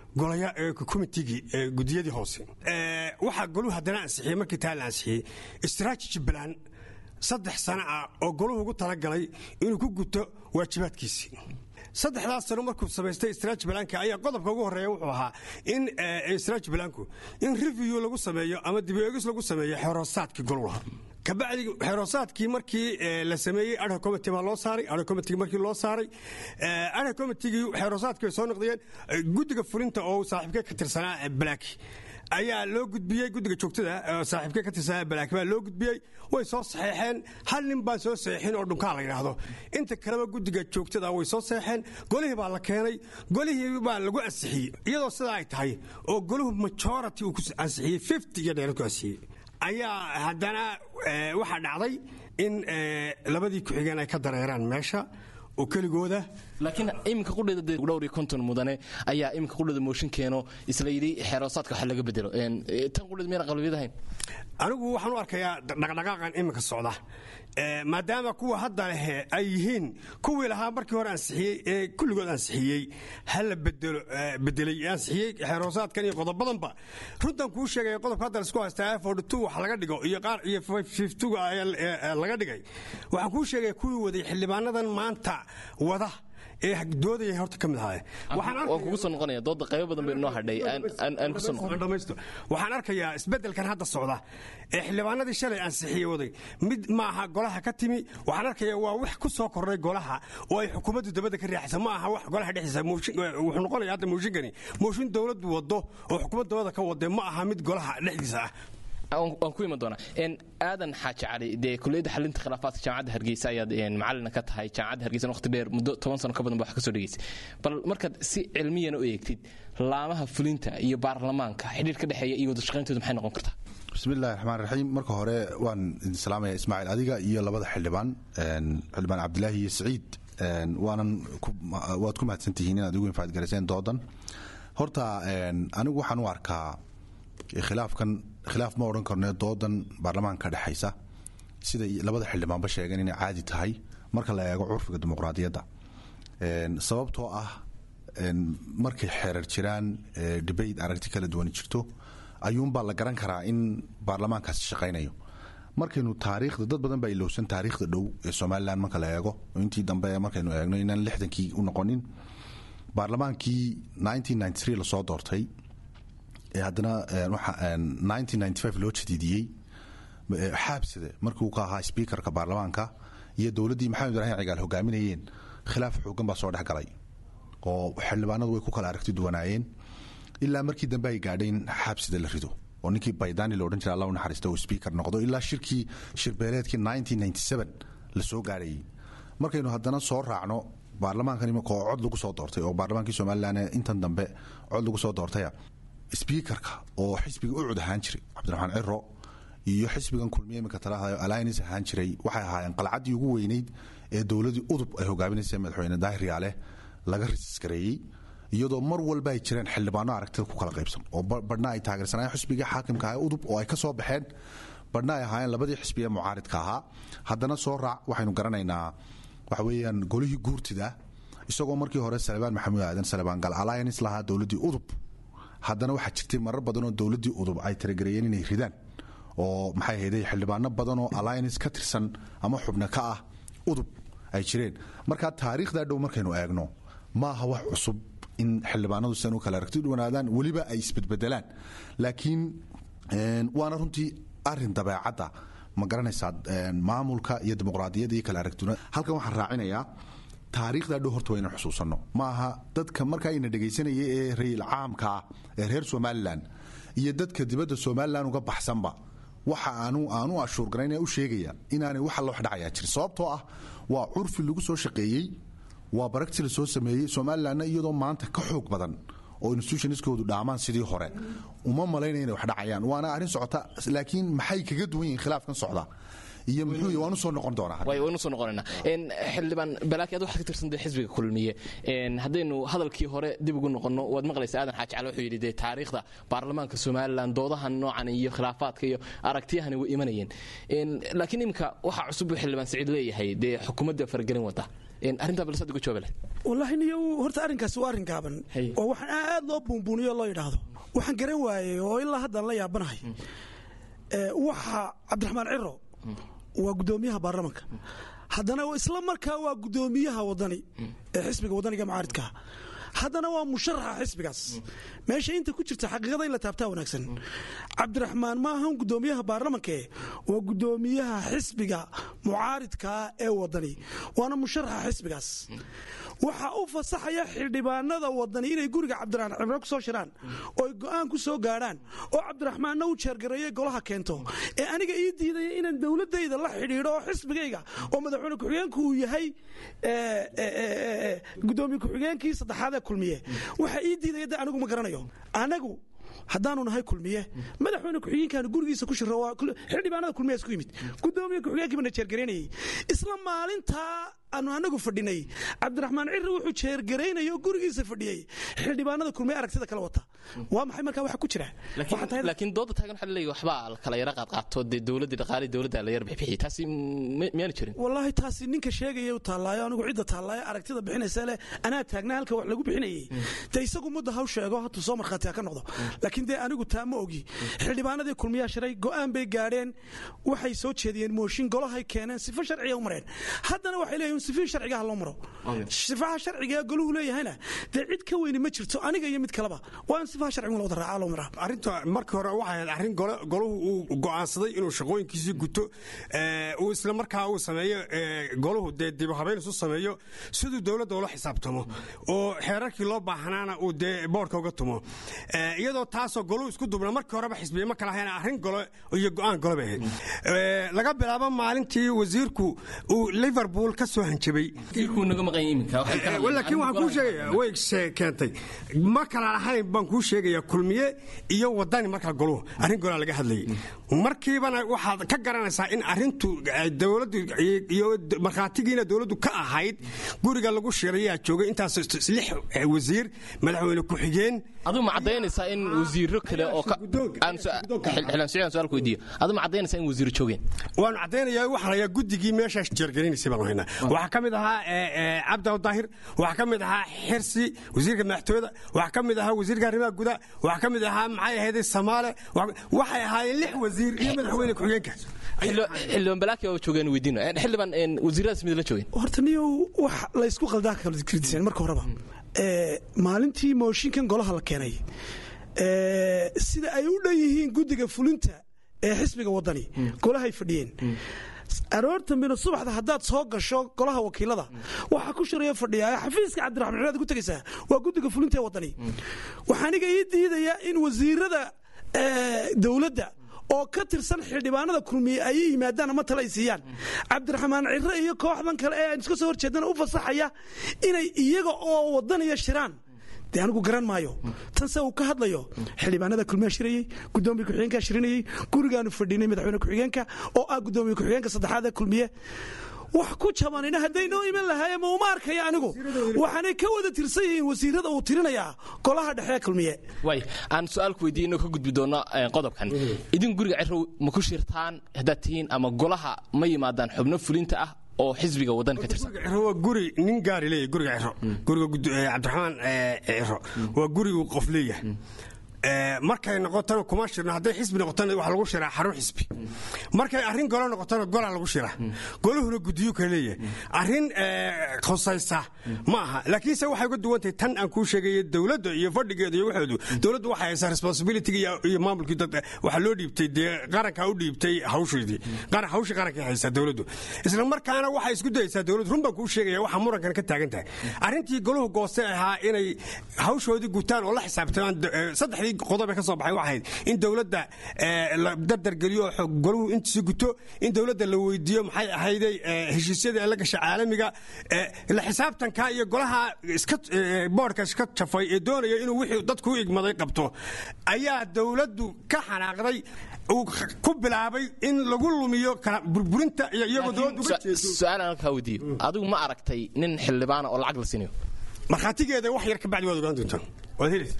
komitigii gudiyadii hoose waxaa goluhu haddana ansixiyey markii taa la ansixiyey strategy plan saddex sana ah oo goluhu ugu talagalay inuu ku guto waajibaadkiisii saddexdaas sano markuu samaystay strategy planka ayaa qodobka ugu horreeya wuxuu ahaa in strategy planku in review lagu sameeyo ama dib eegis lagu sameeyo xeroosaadkii golulaha kabacdi xeroosaadkii markii la sameeyey adha committee baa loo saaray adha committee markii loo saaray adha committeegii xeroosaadkii way soo noqdeen guddiga fulinta oo saaxiibkee ka tirsanaa blaaki ayaa loo gudbiyey guddiga joogtada saaxiibkee ka tirsanaa blaaki baa loo gudbiyey way soo saxeexeen hal nin baan soo saxeexin oo dhunkaa la yidhaahdo inta kaleba guddiga joogtada way soo saxeexeen golihii baa la keenay golihii baa lagu ansixiyey iyadoo sidaa ay tahay oo goluhu majority uu ku ansixiyey fifty iyo dheerad ku ansixiyey ayaa haddana waxaa dhacday in labadii ku-xigeen ay ka dareeraan meesha oo keligooda laakiin iminka qudheeda dhowr iyo konton mudane ayaa iminka qudheeda mooshin keeno isla yidhi xeeroosaadka wax laga bedelo tan qudheed miyana qalbiyad ahayn anigu waxaan u arkayaa dhaqdhaqaaqan iminka socda maadaama kuwa hadda lehe ay yihiin kuwii lahaa markii hore ansixiyey ee kulligood ansixiyey hala bedelo bedelay ansixiyey xeeroosaadkan iyo qodobadanba runtan kuu sheegaya qodobka hadda laisku haystaa efford two wax laga dhigo iyo qaar iyo fiftuga laga dhigay waxaan kuu sheegaya kuwii waday xildhibaanadan maanta wada ee doodaya horta ka mid ahaye waan kugu soo noqonaya dooda qaybo badan bay noo hadhay aan ku soo noqon dhamaysto waxaan arkayaa isbeddelkan hadda socda ee xildhibaanadii shalay ansixiyey waday mid ma aha golaha ka timi waxaan arkayaa waa wax ku soo kordhay golaha oo ay xukuumaddu dabadda ka riixaysa ma aha wax golaha dhexdiisa wuxuu noqonaya hadda mooshinkani mooshin dowladdu wado oo xukuumad dabada ka wadee ma aha mid golaha dhexdiisa ah waan ku iman doonaa aadan xaaji cali dee kuliyadda xalinta khilaafaadka jaamacadda hargeysa ayaad macalina ka tahay jaamacadda hargeysa waqti dheer muddo toban sano ka badan ba wax ka soo dhegeysay bal markaad si cilmiyana u eegtid laamaha fulinta iyo baarlamaanka xidhiir ka dhexeeya iyo wada shaqayntooda maxay noqon kartaa bismillahi raxmaan raxiim marka hore waan idin salaamaya ismaaciil adiga iyo labada xildhibaan xildhibaan cabdilaahi iyo siciid waanan waad ku mahadsantihiin inaad ugu infaadgarayseen doodan horta anigu waxaan u arkaa khilaafkan khilaaf ma odhan karno doodan baarlamaanka ka dhexaysa sida labada xildhibaanba sheegeen inay caadi tahay marka la eego curfiga dimuqraadiyadda sababtoo ah markay xeerar jiraan debate aragti kala duwan jirto ayuunbaa la garan karaa in baarlamaankaasi shaqaynayo markaynu taariikhda dad badan baa ilowsan taariikhda dhow ee somalilan marka la eego oo intii dambe markaynu eegno inaan lixdankii u noqonin baarlamaankii lasoo doortay ee haddana loo jadiidiyey xaabsade markii uu ka ahaa sbiikarka baarlamaanka iyo dowladdii maxamed ibraahim cigaal hogaaminayeen khilaaf xoogan baa soo dhex galay oo xildhibaanadu way ku kala aragti duwanaayeen ilaa markii dambe ay gaadhay in xaabsida la rido oo ninkii baydani la odhan jira alla u naxariista uu sbiikar noqdo ilaa shirkii shirbeeleedkii la soo gaadhayay markaynu haddana soo raacno baarlamaankan imika oo cod lagu soo doortay oo baarlamaankii somalilan intan dambe cod lagu soo doortaya sbiikarka oo xisbiga u cud ahaan jiray cabdiraxmaan ciro iyo xisbigan kulmiye imika talahaayo alliance ahaan jiray waxay ahaayeen qalcaddii ugu weyneyd ee dowladii udub ay hogaaminaysa madaxweyne daahir yaale laga rasiskareeyey iyadoo mar walba ay jireen xildhibaano aragtida ku kala qaybsan oo badhna ay taageersanayeen xisbigii xaakimka ah udub oo ay ka soo baxeen badhna ay ahaayeen labadii xisbi ee mucaaridka ahaa haddana soo raac waxaynu garanaynaa waxa weeyaan golihii guurtida isagoo markii hore salebaan maxamuud aadan salebaan gal alliance lahaa dowladdii udub haddana waxaa jirtay marar badan oo dowladdii udub ay talagareeyeen inay ridaan oo maxay ahayday xildhibaano badan oo alliance ka tirsan ama xubno ka ah udub ay jireen marka taariikhdaa dhow markaynu eegno maaha wax cusub in xildhibaanadu sidan u kala aragti dhuwanaadaan weliba ay isbedbedelaan laakiin waana runtii arin dabeecadda ma garanaysaa maamulka iyo dimuqraadiyadda iyo kala aragtiduna halkan waxaan raacinayaa taariikhdaa dhow horta waa inaan xusuusanno ma aha dadka markaa ina dhegaysanaya ee rayil caamka ah ee reer somalilan iyo dadka dibadda somalilan uga baxsanba waxa aanu aanu ashuurgarayn ee u sheegaya inaanay wax alla wax dhacayaa jirin sababtoo ah waa curfi lagu soo shaqeeyey waa baragti la soo sameeyey somalilanna iyadoo maanta ka xoog badan oo institutionskoodu dhaamaan sidii hore uma malaynaya inay wax dhacayaan waana arrin socota laakiin maxay kaga duwan yihiin khilaafkan socda iyo muxuu waan usoo noqon doonaa waynu soo noqonaynaa xildhibaan balaaki ad waxaad ka tirsan dee xisbiga kulmiye haddaynu hadalkii hore dib ugu noqonno waad maqlaysa aadan xaaji cali wuxuu yidhi dee taariikhda baarlamaanka somalilan doodahan noocan iyo khilaafaadka iyo aragtiyahani way imanayeen laakiin iminka waxaa cusub buu xildhibaan saciid leeyahay dee xukuumadda faragelin wada arrintaa balsad uga jawaabe leh wallaahi niyo horta arrinkaasi waa arrin gaaban oo waxaan aad loo buunbuuniyo loo yidhaahdo waxaan garan waayey oo ilaa haddaan la yaabanahay waxa cabdiraxmaan ciro waa gudoomiyaha baarlamanka haddana isla markaa waa gudoomiyaha wadani ee xisbiga wadaniga mucaaridkaa haddana waa musharaxa xisbigaas meesha inta ku jirta xaqiiqada in la taabtaa wanaagsan cabdiraxmaan ma ahan gudoomiyaha baarlamanke waa gudoomiyaha xisbiga mucaaridkaa ee wadani waana musharaxa xisbigaas waxaa u fasaxaya xildhibaanada wadani inay guriga cabdiraxmaan cimro ku soo shiraan ooy go'aan ku soo gaadhaan oo cabdiraxmaanna u jeergareeye golaha keento ee aniga ii diidaya inaan dowladayda la xidhiidho oo xisbigayga oo madaxweyne ku-xigeenku uu yahay gudoomiye ku-xigeenkii saddexaad ee kulmiye waxa ii diidaya de anigu ma garanayo anagu haddaanu nahay kulmiye madaxweyne ku-xigeenkaanu gurigiisa ku shiro xildhibaanada kulmiya isku yimid gudoomiye ku-xigeenkii bana jeergaraynayay isla maalintaa aanu anagu fadhinay cabdiraxmaan cirri wuxuu jeergaraynaya oo gurigiisa fadhiyey xildhibaanada kulmiye aragtida kala wata waa maxay markaa waxa ku jira laakiin dooda taagan waxaa laleeyahy waxbaa kala yara qaadqaato dee dowladda dhaqaalii dowladda la yar bixbixiyay taasi miyaanu jirin wallaahi taasi ninka sheegaya u taallaayo anigu cidda taallaayo aragtida bixinaysa leh anaa taagnaa halka wax lagu bixinayay dee isagu mudda haw sheego hatuu soo markhaati ha ka noqdo laakiin dee anigu taa ma ogi xildhibaanadii kulmiyaa shiray go'aan bay gaadheen waxay soo jeediyeen mooshin golahay keeneen sifo sharciya u mareen haddana waxay leeyihin in sifihii sharcigaha loo maro sifaha sharciga goluhu leeyahayna dee cid ka weyni ma jirto aniga iyo mid kaleba waa in sifaha sharciga la wada raaca loo maraa arrinta markii hore waxay ahayd arrin goluhu uu go'aansaday inuu shaqooyinkiisii guto uu isla markaa uu sameeyo goluhu dee dib habeyn isu sameeyo siduu dowladda ula xisaabtamo oo xeerarkii loo baahnaana uu dee boodhka uga tumo iyadoo taasoo goluhu isku dubna markii horeba xisbiye ma kala hayn arrin golo iyo go'aan golo bay ahayd laga bilaabo maalintii wasiirku uu liverpool ka soo hanjabay laakiin waxaan kuu sheegaya way keentay ma kala lahayn baan kuu sheegaya kulmiye iyo wadani markaa goluhu arrin golaa laga hadlayay markiibana waxaad ka garanaysaa in arrintu dowladdu iyo markhaatigiina dowladdu ka ahayd guriga lagu shirayaa joogay intaas lix wasiir madaxweyne ku-xigeen aduu ma cadaynaysaa in wasiiro kale oo xildhibaan suciidan su-aal ku weydiiyo aduu ma cadaynaysaa in wasiiro joogeen waanu caddaynayaa waxaa layaa guddigii meeshaas jeergelinaysay baanu haynaa waxaa ka mid ahaa cabdaw daahir waxaa ka mid ahaa xirsi wasiirka madaxtooyada waxaa ka mid ahaa wasiirka arrimaha gudaha waxaa ka mid ahaa maxay ahayd samaale waxay ahaayeen lix wasiir iyo madaxweyne ku-xigeenka xildhibaan balaaki waa joogeen weydiino xildhibaan wasiiradaas mid la joogeen horta niyow wax laysku qaldaa kala kridiseen marka horeba maalintii mooshinkan golaha la keenay sida ay u dhan yihiin guddiga fulinta ee xisbiga wadani golahay fadhiyeen aroortambina subaxda haddaad soo gasho golaha wakiilada waxaa ku shiraya fadhiya xafiiska cabdiraxmaan ciraad ku tegaysaa waa guddiga fulinta ee wadani waxaaniga ii diidayaa in wasiirada dowladda oo ka tirsan xildhibaanada kulmiye ay yimaadaan ama tale ay siiyaan cabdiraxmaan cire iyo kooxdan kale ee aan iska soo horjeedana u fasaxaya inay iyaga oo wadanaya shiraan dee anigu garan maayo tan se uu ka hadlayo xildhibaanada kulmiyaa shirayey gudoomiye ku-xigeenkaa shirinayey gurigaanu fadhinay madaxweyne ku-xigeenka oo ah gudoomiye ku-xigeenka saddexaad ee kulmiye wax ku jabanina hadday noo iman lahaayeen ma uma arkaya anigu waxaanay ka wada tirsan yihiin wasiirada uu tirinayaa golaha dhexe ee kulmiye way aan su-aal ku weydiiye inoo ka gudbi doono qodobkan idin guriga cirow ma ku shirtaan haddaad tihiin ama golaha ma yimaadaan xubno fulinta ah oo xisbiga wadan ka tirsan waa guri nin gaari leeyahy guriga ciro guriga cabdiraxmaan ciro waa guri uu qof leeyahay markay noqotana kuma shirno hadday xisbi noqotana waxa lagu shiraa xarun xisbi markay arrin golo noqotana golaa lagu shiraa goluhuna gudiyu ka leeyahay arrin khusaysa ma aha laakiinse waxay uga duwantahay tan aan kuu sheegaya dowladda iyo fadhigeeda iyo waxoodu dowladdu waxay haysaa responsibility iyo maamulkii dad waxaa loo dhiibtay dee qarankaa u dhiibtay hawsheedii hawshii qarankay haysaa dowladdu isla markaana waxay isku dayaysaa dowladdu run baan kuu sheegaya waxa murankan ka taagan tahay arrintii goluhu gooste ahaa inay hawshoodii gutaan oo la xisaabtamaan saddexdii qodob ee ka soo baxay waxay ahayd in dowladda la dardargeliyo oo goluhu intiisa guto in dowladda la weydiiyo maxay ahayday heshiisyada ee la gasha caalamiga la xisaabtanka iyo golaha iska boodhka iska jafay ee doonaya inuu wixii dadku u igmaday qabto ayaa dowladdu ka xanaaqday uu ku bilaabay in lagu lumiyo burburinta iyo iyagoo dowladdu uga jeedo su-aal aan halkaa weydiiyo adigu ma aragtay nin xildhibaana oo lacag la siinayo markhaatigeeda wax yar ka bacdi waad ogaan doontaan waad helaysa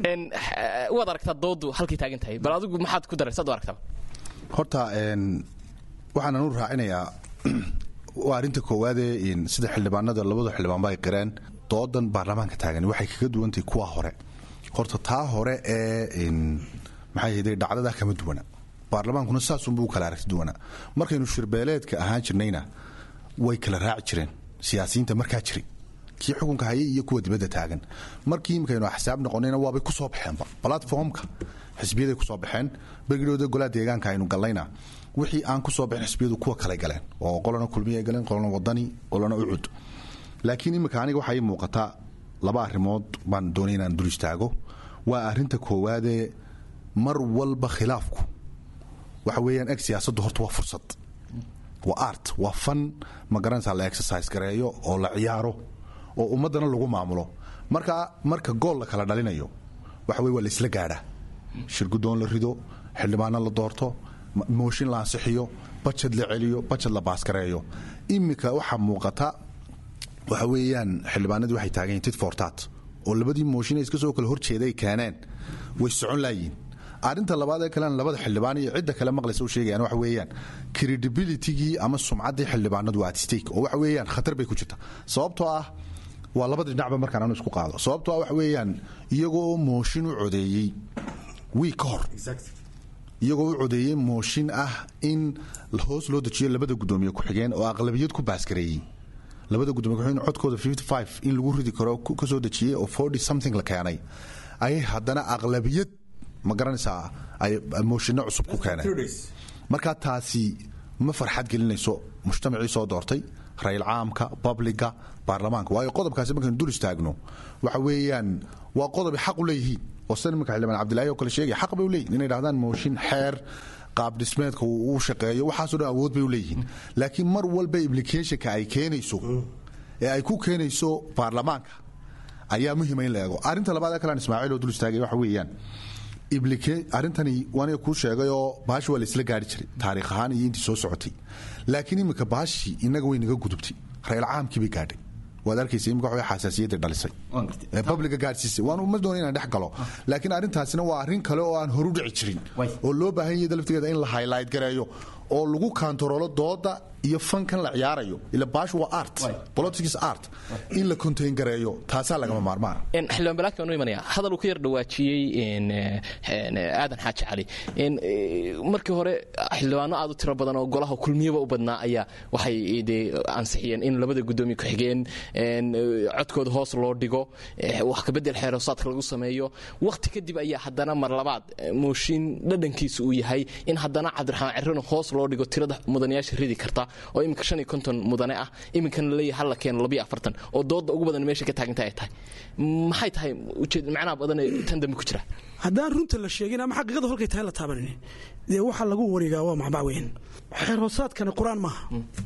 waad aragtaa doodu halkay taagan tahay bal adigu maxaad ku daraysaad u aragtaa horta waxaanan u raacinayaa waa arrinta koowaadee sida xildhibaanada labada xildhibaanba ay qireen doodan baarlamaanka taagan waxay kaga duwantahay kuwa hore horta taa hore ee maxay ahayde dhacdadaa kama duwana baarlamaankuna saasunbuu kala aragti duwanaa markaynu shirbeeleedka ahaan jirnayna way kala raaci jireen siyaasiyiinta markaa jiray kii xukunka hayay iyo kuwa dibadda taagan markii imikaynu axsaab noqonayna waabay ku soo baxeenba platformka xisbiyaday ku soo baxeen bergidhooda golaha deegaanka aynu gallayna wixii aan ku soo baxin xisbiyadu kuwa kale galeen oo qolana kulmiya galeen qolana wadani qolana ucud laakiin imika aniga waxaa ii muuqataa laba arrimood baan doonay inaan dul istaago waa arrinta koowaadee mar walba khilaafku waxa weeyaan eg siyaasaddu horta waa fursad waa art waa fan ma garanaysaa la exercise gareeyo oo la ciyaaro oo ummaddana lagu maamulo marka marka gool la kala dhalinayo waxa weye waa laisla gaadhaa shirgudoon la rido xildhibaano la doorto mooshin la ansixiyo bajad la celiyo bajad la baaskareeyo iminka waxaa muuqata waxa weeyaan xildhibaanadii waxay taagan yihin tit fortat oo labadii mooshin iska soo kala horjeeday keeneen way socon laayiin arrinta labaad ee kalena labada xildhibaan iyo cidda kale maqlaysa u sheegayaan waxa weeyaan credibilitygii ama sumcaddii xildhibaanadu waa at stake oo waxa weeyaan khatar bay ku jirta sababtoo ah waa labada dhinacba markaan anu isku qaado sababtoo ah waxa weeyaan iyagoo mooshin u codeeyey wiig ka hor iyagoo u codeeyey mooshin ah in hoos loo dejiyo labada guddoomiye ku-xigeen oo aqlabiyad ku baaskareeyey labada gudoomiye ku-xigeen codkooda in lagu ridi karo ka soo dejiyey oo something la keenay ayay haddana aqlabiyad ma garanaysaa ay mooshinno cusub ku keeneen marka taasi ma farxad gelinayso mujtamacii soo doortay rayl caamka babliga baarlamaanka waayo qodobkaasi markaynu dul istaagno waxa weeyaan waa qodob xaq u leeyihiin oo sida nimanka xildhibaan cabdilaahi oo kale sheegaya xaq bay u leeyihin inay dhahdaan mooshin xeer qaab dhismeedka uu shaqeeyo waxaasoo dhan awood bay u leeyihiin laakiin mar walba implicationka ay keenayso ee ay ku keenayso baarlamaanka ayaa muhiima in la eego arrinta labaad ee kalaan ismaaciil oo dul istaagay waxa weeyaan arrintani waaniga kuu sheegay oo baashi waa la isla gaari jiray taariikh ahaan iyo intii soo socotay laakiin iminka baashii innaga way naga gudubtay rayl caamkii bay gaadhay waad arkaysa imika waxay xasaasiyadda dhalisay publiga gaadhsiisay waan ma doona inaan dhex galo laakiin arrintaasina waa arrin kale oo aan horu dhici jirin oo loo baahan yahay laftigeeda in la highlight gareeyo oo lagu kaantaroolo dooda iyo fankan la ciyaarayo ila baash waa art politics art in la contain gareeyo taasaa lagama maarmaan xildhibaan balaadka noo imanaya hadal uu ka yar dhawaajiyey aadan xaaji cali markii hore xildhibaano aad u tiro badan oo golaha kulmiyaba u badnaa ayaa waxay dee ansixiyeen in labada gudoomiye ku-xigeen codkooda hoos loo dhigo wax kabedel xeerosaadka lagu sameeyo wakhti kadib ayaa haddana mar labaad mooshin dhadhankiisa uu yahay in haddana cabdiraxmaan cirrano hoos loo dhigo tirada mudanayaasha ridi karta oo iminka shan iyo konton mudane ah iminkana laleeyahay hal la keeno labiyo afartan oo dooda ugu badan meesha ka taaganta ay tahay maxay tahay ujeed macnaha badan tan dambe ku jira haddaan runta la sheegin ama xaqiiqadu halkay tahay la taabanin dee waxa lagu wareegaa waa macbac weyn xeer hoosaadkani qur-aan maaha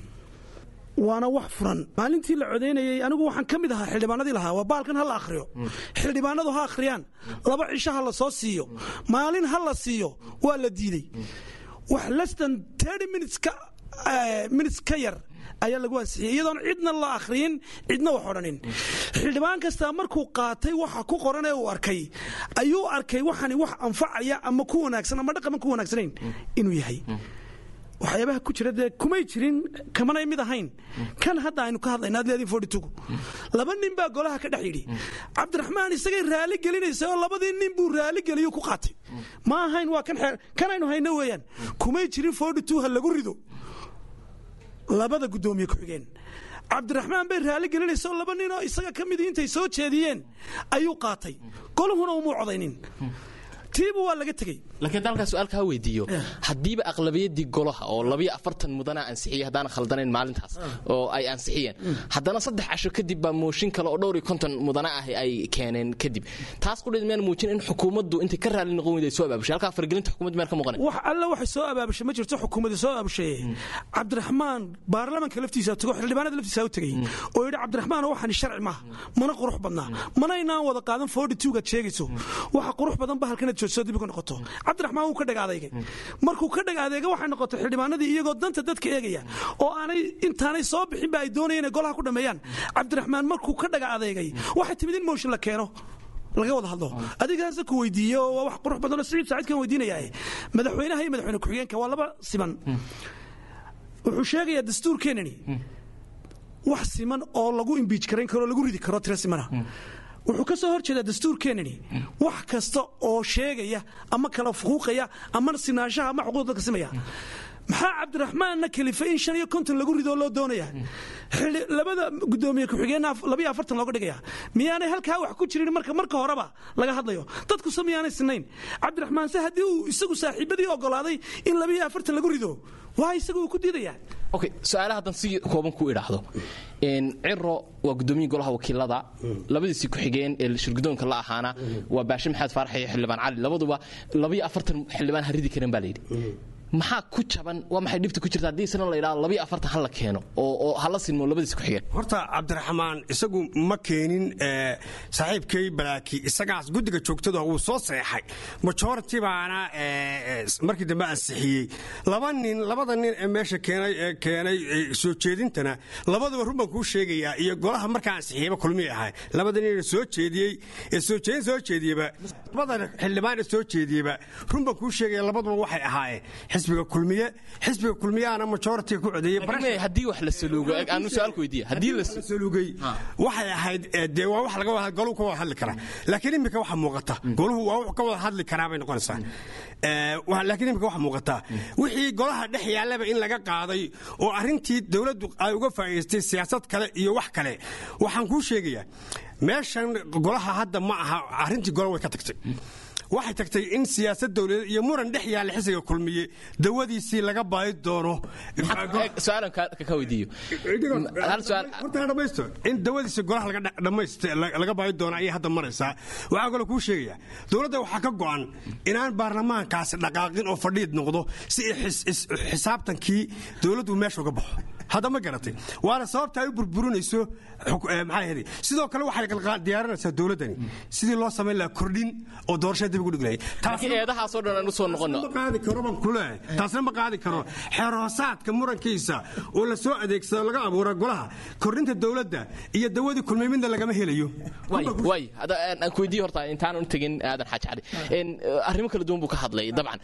waana wax furan maalintii la codaynayey anigu waxaan ka mid ahaa xildhibaanadii lahaa waa baalkan ha la akhriyo xildhibaanadu ha akhriyaan laba cisho ha la soo siiyo maalin ha la siiyo waa la diidey wax lestan minutes ka minutes ka yar ayaa lagu ansixiyey iyadoon cidna la akhriyin cidna wax odhanin xildhibaan kastaa markuu qaatay waxa ku qoran ee uu arkay ayuu arkay waxani wax anfacaya ama ku wanaagsan ama dhaqaman ku wanaagsanayn inuu yahay waxyaabaha ku jira dee kumay jirin kamanay mid ahayn kan hadda aynu ka hadlayna ad leediin fortitugu laba nin baa golaha ka dhex yidhi cabdiraxmaan isagay raali gelinaysa oo labadii nin buu raali geliyo ku qaatay ma ahayn waa kan xeer kan aynu hayno weeyaan kumay jirin fortitu ha lagu rido labada guddoomiye ku-xigeen cabdiraxmaan bay raali gelinaysa oo laba nin oo isaga ka midii intay soo jeediyeen ayuu qaatay goluhuna umuu codaynin tiiba waa laga tegey laakiin hadda halkaa su-aalka ha weydiiyo haddiiba aqlabiyadii golaha oo labiyo afartan mudana ansixiyey haddaan khaldanayn maalintaas oo ay ansixiyeen haddana saddex casho kadib baa mooshin kale oo dhowr iyo konton mudana ah ay keeneen kadib taas qudheed miyaan muujin in xukuumaddu intay ka raali noqon weyday soo abaabushay halkaa fargelinta xukuumadda meel ka muuqanay wax alle waxay soo abaabushay ma jirto xukuumadda soo abaabushay cabdiraxmaan baarlamanka laftiisa tago xildhibaanada laftiisa u tegay oo yidhi cabdiraxmaan waxani sharci maaha mana qurux badnaa mana inaan wada qaadan forty two-gaad sheegayso waxa qurux badan ba halkanaad joojisoo dib uga noqoto cabdiraxmaan wuu ka dhag adeegay markuu ka dhag adeega waxay noqotay xildhibaanadii iyagoo danta dadka eegaya oo aanay intaanay soo bixinba ay doonayeen inay golaha ku dhammeeyaan cabdiraxmaan markuu ka dhag adeegay waxay timid in mooshin la keeno laga wada hadlo adigaasa ku weydiiye waa wax qurux badan oo siciid saciidkan weydiinaya madaxweynaha iyo madaxweyne ku-xigeenka waa laba siman wuxuu sheegayaa dastuurkeenani wax siman oo lagu imbiij karayn karo lagu ridi karo tiro simana wuxuu ka soo hor jeedaa dastuurkeenani wax kasta oo sheegaya ama kala fuquuqaya ama sinaanshaha ama xuquuqda dadka simaya maxaa cabdiraxmaanna kalifay in shan iyo konton lagu ridoo loo doonaya labada gudoomiye ku-xigeenna labayo afartan looga dhigaya miyaanay halkaa wax ku jirin marka marka horeba laga hadlayo dadkuse miyaanay sinayn cabdiraxmaan se haddii uu isagu saaxiibadii ogolaaday in labayo afartan lagu rido waa isagu uu ku diidayaa okay su-aalaha haddan si kooban ku idhaahdo ciro waa gudoomiyii golaha wakiilada labadiisii ku-xigeen ee shirgudoonka la ahaana waa baashe maxamed faarax iyo xildhibaan cali labaduba labayo afartan xildhibaan ha ridi karin baa layidhi maxaa ku jaban waa maxay dhibta ku jirta haddii isna la yidhahdo labayo afartan ha la keeno oo hala sinmo labadiisi ku-xigeen horta cabdiraxmaan isagu ma keenin saaxiibkay balaaki isagaas guddiga joogtada wuu soo seexay majority baana markii dambe ansixiyey laba nin labada nin ee meesha keenay keenay soo jeedintana labaduba run baan kuu sheegayaa iyo golaha markaa ansixiyeyba kulmiyay ahay labada nin soo jeediyey ee soo jeedin soo jeediyeba labada xildhibaan ee soo jeediyeba run baan kuu sheegaya labaduba waxay ahaayeen xisbiga kulmiye xisbiga kulmiyahana majoritiga ku codeeyey haddii wax la saluugo aanu su-aalku weydiiya haddii la salugay waxay ahayd dee waa wax laga wada goluhu ka wada hadli karaa laakiin iminka waxa muuqata goluhu waa wax ka wada hadli karaa bay noqonaysaa laakiin iminka waxa muuqata wixii golaha dhex yaallaba in laga qaaday oo arrintii dowladdu ay uga faa'iidaystay siyaasad kale iyo wax kale waxaan kuu sheegayaa meeshan golaha hadda ma aha arrintii gola way ka tagtay waxay tagtay in siyaasad dowladeed iyo muran dhex yaalla xisiga kulmiye dawadiisii laga baadi doono su-aalan ka weydiiyo hal su-aal horta dhamaysto in dawadiisa golaha laga dhamaysta laga baadi doono ayay hadda maraysaa waxaa kaloo kuu sheegayaa dowladda waxaa ka go'an inaan baarlamaankaasi dhaqaaqin oo fadhiid noqdo si xisaabtankii dowladdu meesha uga baxo hadda ma garatay waana sababta ay u burburinayso maxaa sidoo kale waxay diyaarinaysaa dowladdani sidii loo samayn lahaa kordhin oo doorashada dib ugu dhiglayay eedahaasoo dhan aan usoo noqono ma qaadi karo baan ku leeyahay taasna ma qaadi karo xeroosaadka murankiisa oo la soo adeegsado laga abuura golaha kordhinta dowladda iyo dawadii kulmay midna lagama helayo way aan ku weydiiye horta intaanan tegin aadan xaaji cali arrimo kala duwan buu ka hadlay dabcan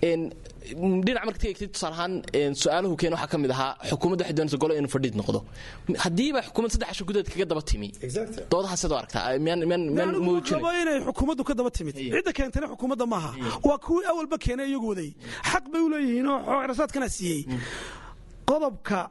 dhinac marka tegegtay tusaale ahaan su-aaluhu keen waxaa ka mid ahaa xukuumadda waxay doonaysa golo inuu fadhiid noqdo haddiiba xukuumad saddex casho gudaheed kaga daba timi doodaha sidoo aragtaa miyaan miyaan miyaan muujinay rabo inay xukuumaddu ka daba timid cidda keentana xukuumadda maaha waa kuwii awalba keenay iyagu waday xaq bay u leeyihiin oo xoorasaadkana siiyey qodobka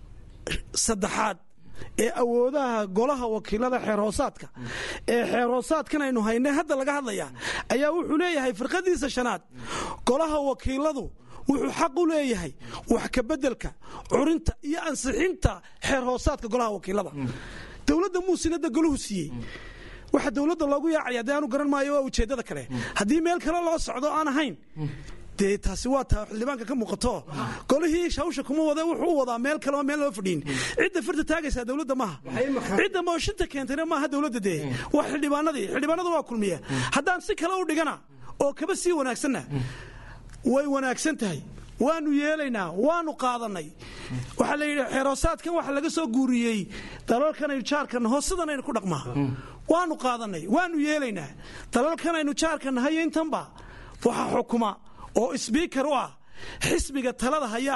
saddexaad ee awoodaha golaha wakiilada xeerhoosaadka ee xeerhoosaadkan aynu haynay hadda laga hadlaya ayaa wuxuu leeyahay firqadiisa shanaad golaha wakiiladu wuxuu xaq u leeyahay wax kabeddelka curinta iyo ansixinta xeer hoosaadka golaha wakiilada dowladda muusinada golahu siiyey waxa dowladda loogu yaacaya dee aanu garan maayo waa ujeeddada kale haddii meel kale loo socdo aan ahayn dee taasi waa taa xildhibaanka ka muuqato golihii hawsha kuma wada wuxuu u wadaa meel kale oo meel loo fadhiin cidda farta taagaysaa dowladda maaha cidda mooshinta keentayna maaha dowladda dee waa xildhibaanadii xildhibaanadu waa kulmiya haddaan si kale u dhigana oo kaba sii wanaagsanna way wanaagsan tahay waanu yeelaynaa waanu qaadanay waxaa la yidhi xeeroosaadkan waxa laga soo guuriyey dalalkanaynu jaarkan hoosadanaynu ku dhaqmaa waanu qaadanay waanu yeelaynaa dalalkanaynu jaarka nahayo intanba waxa xukuma oo sbiikar u ah xisbiga talada haya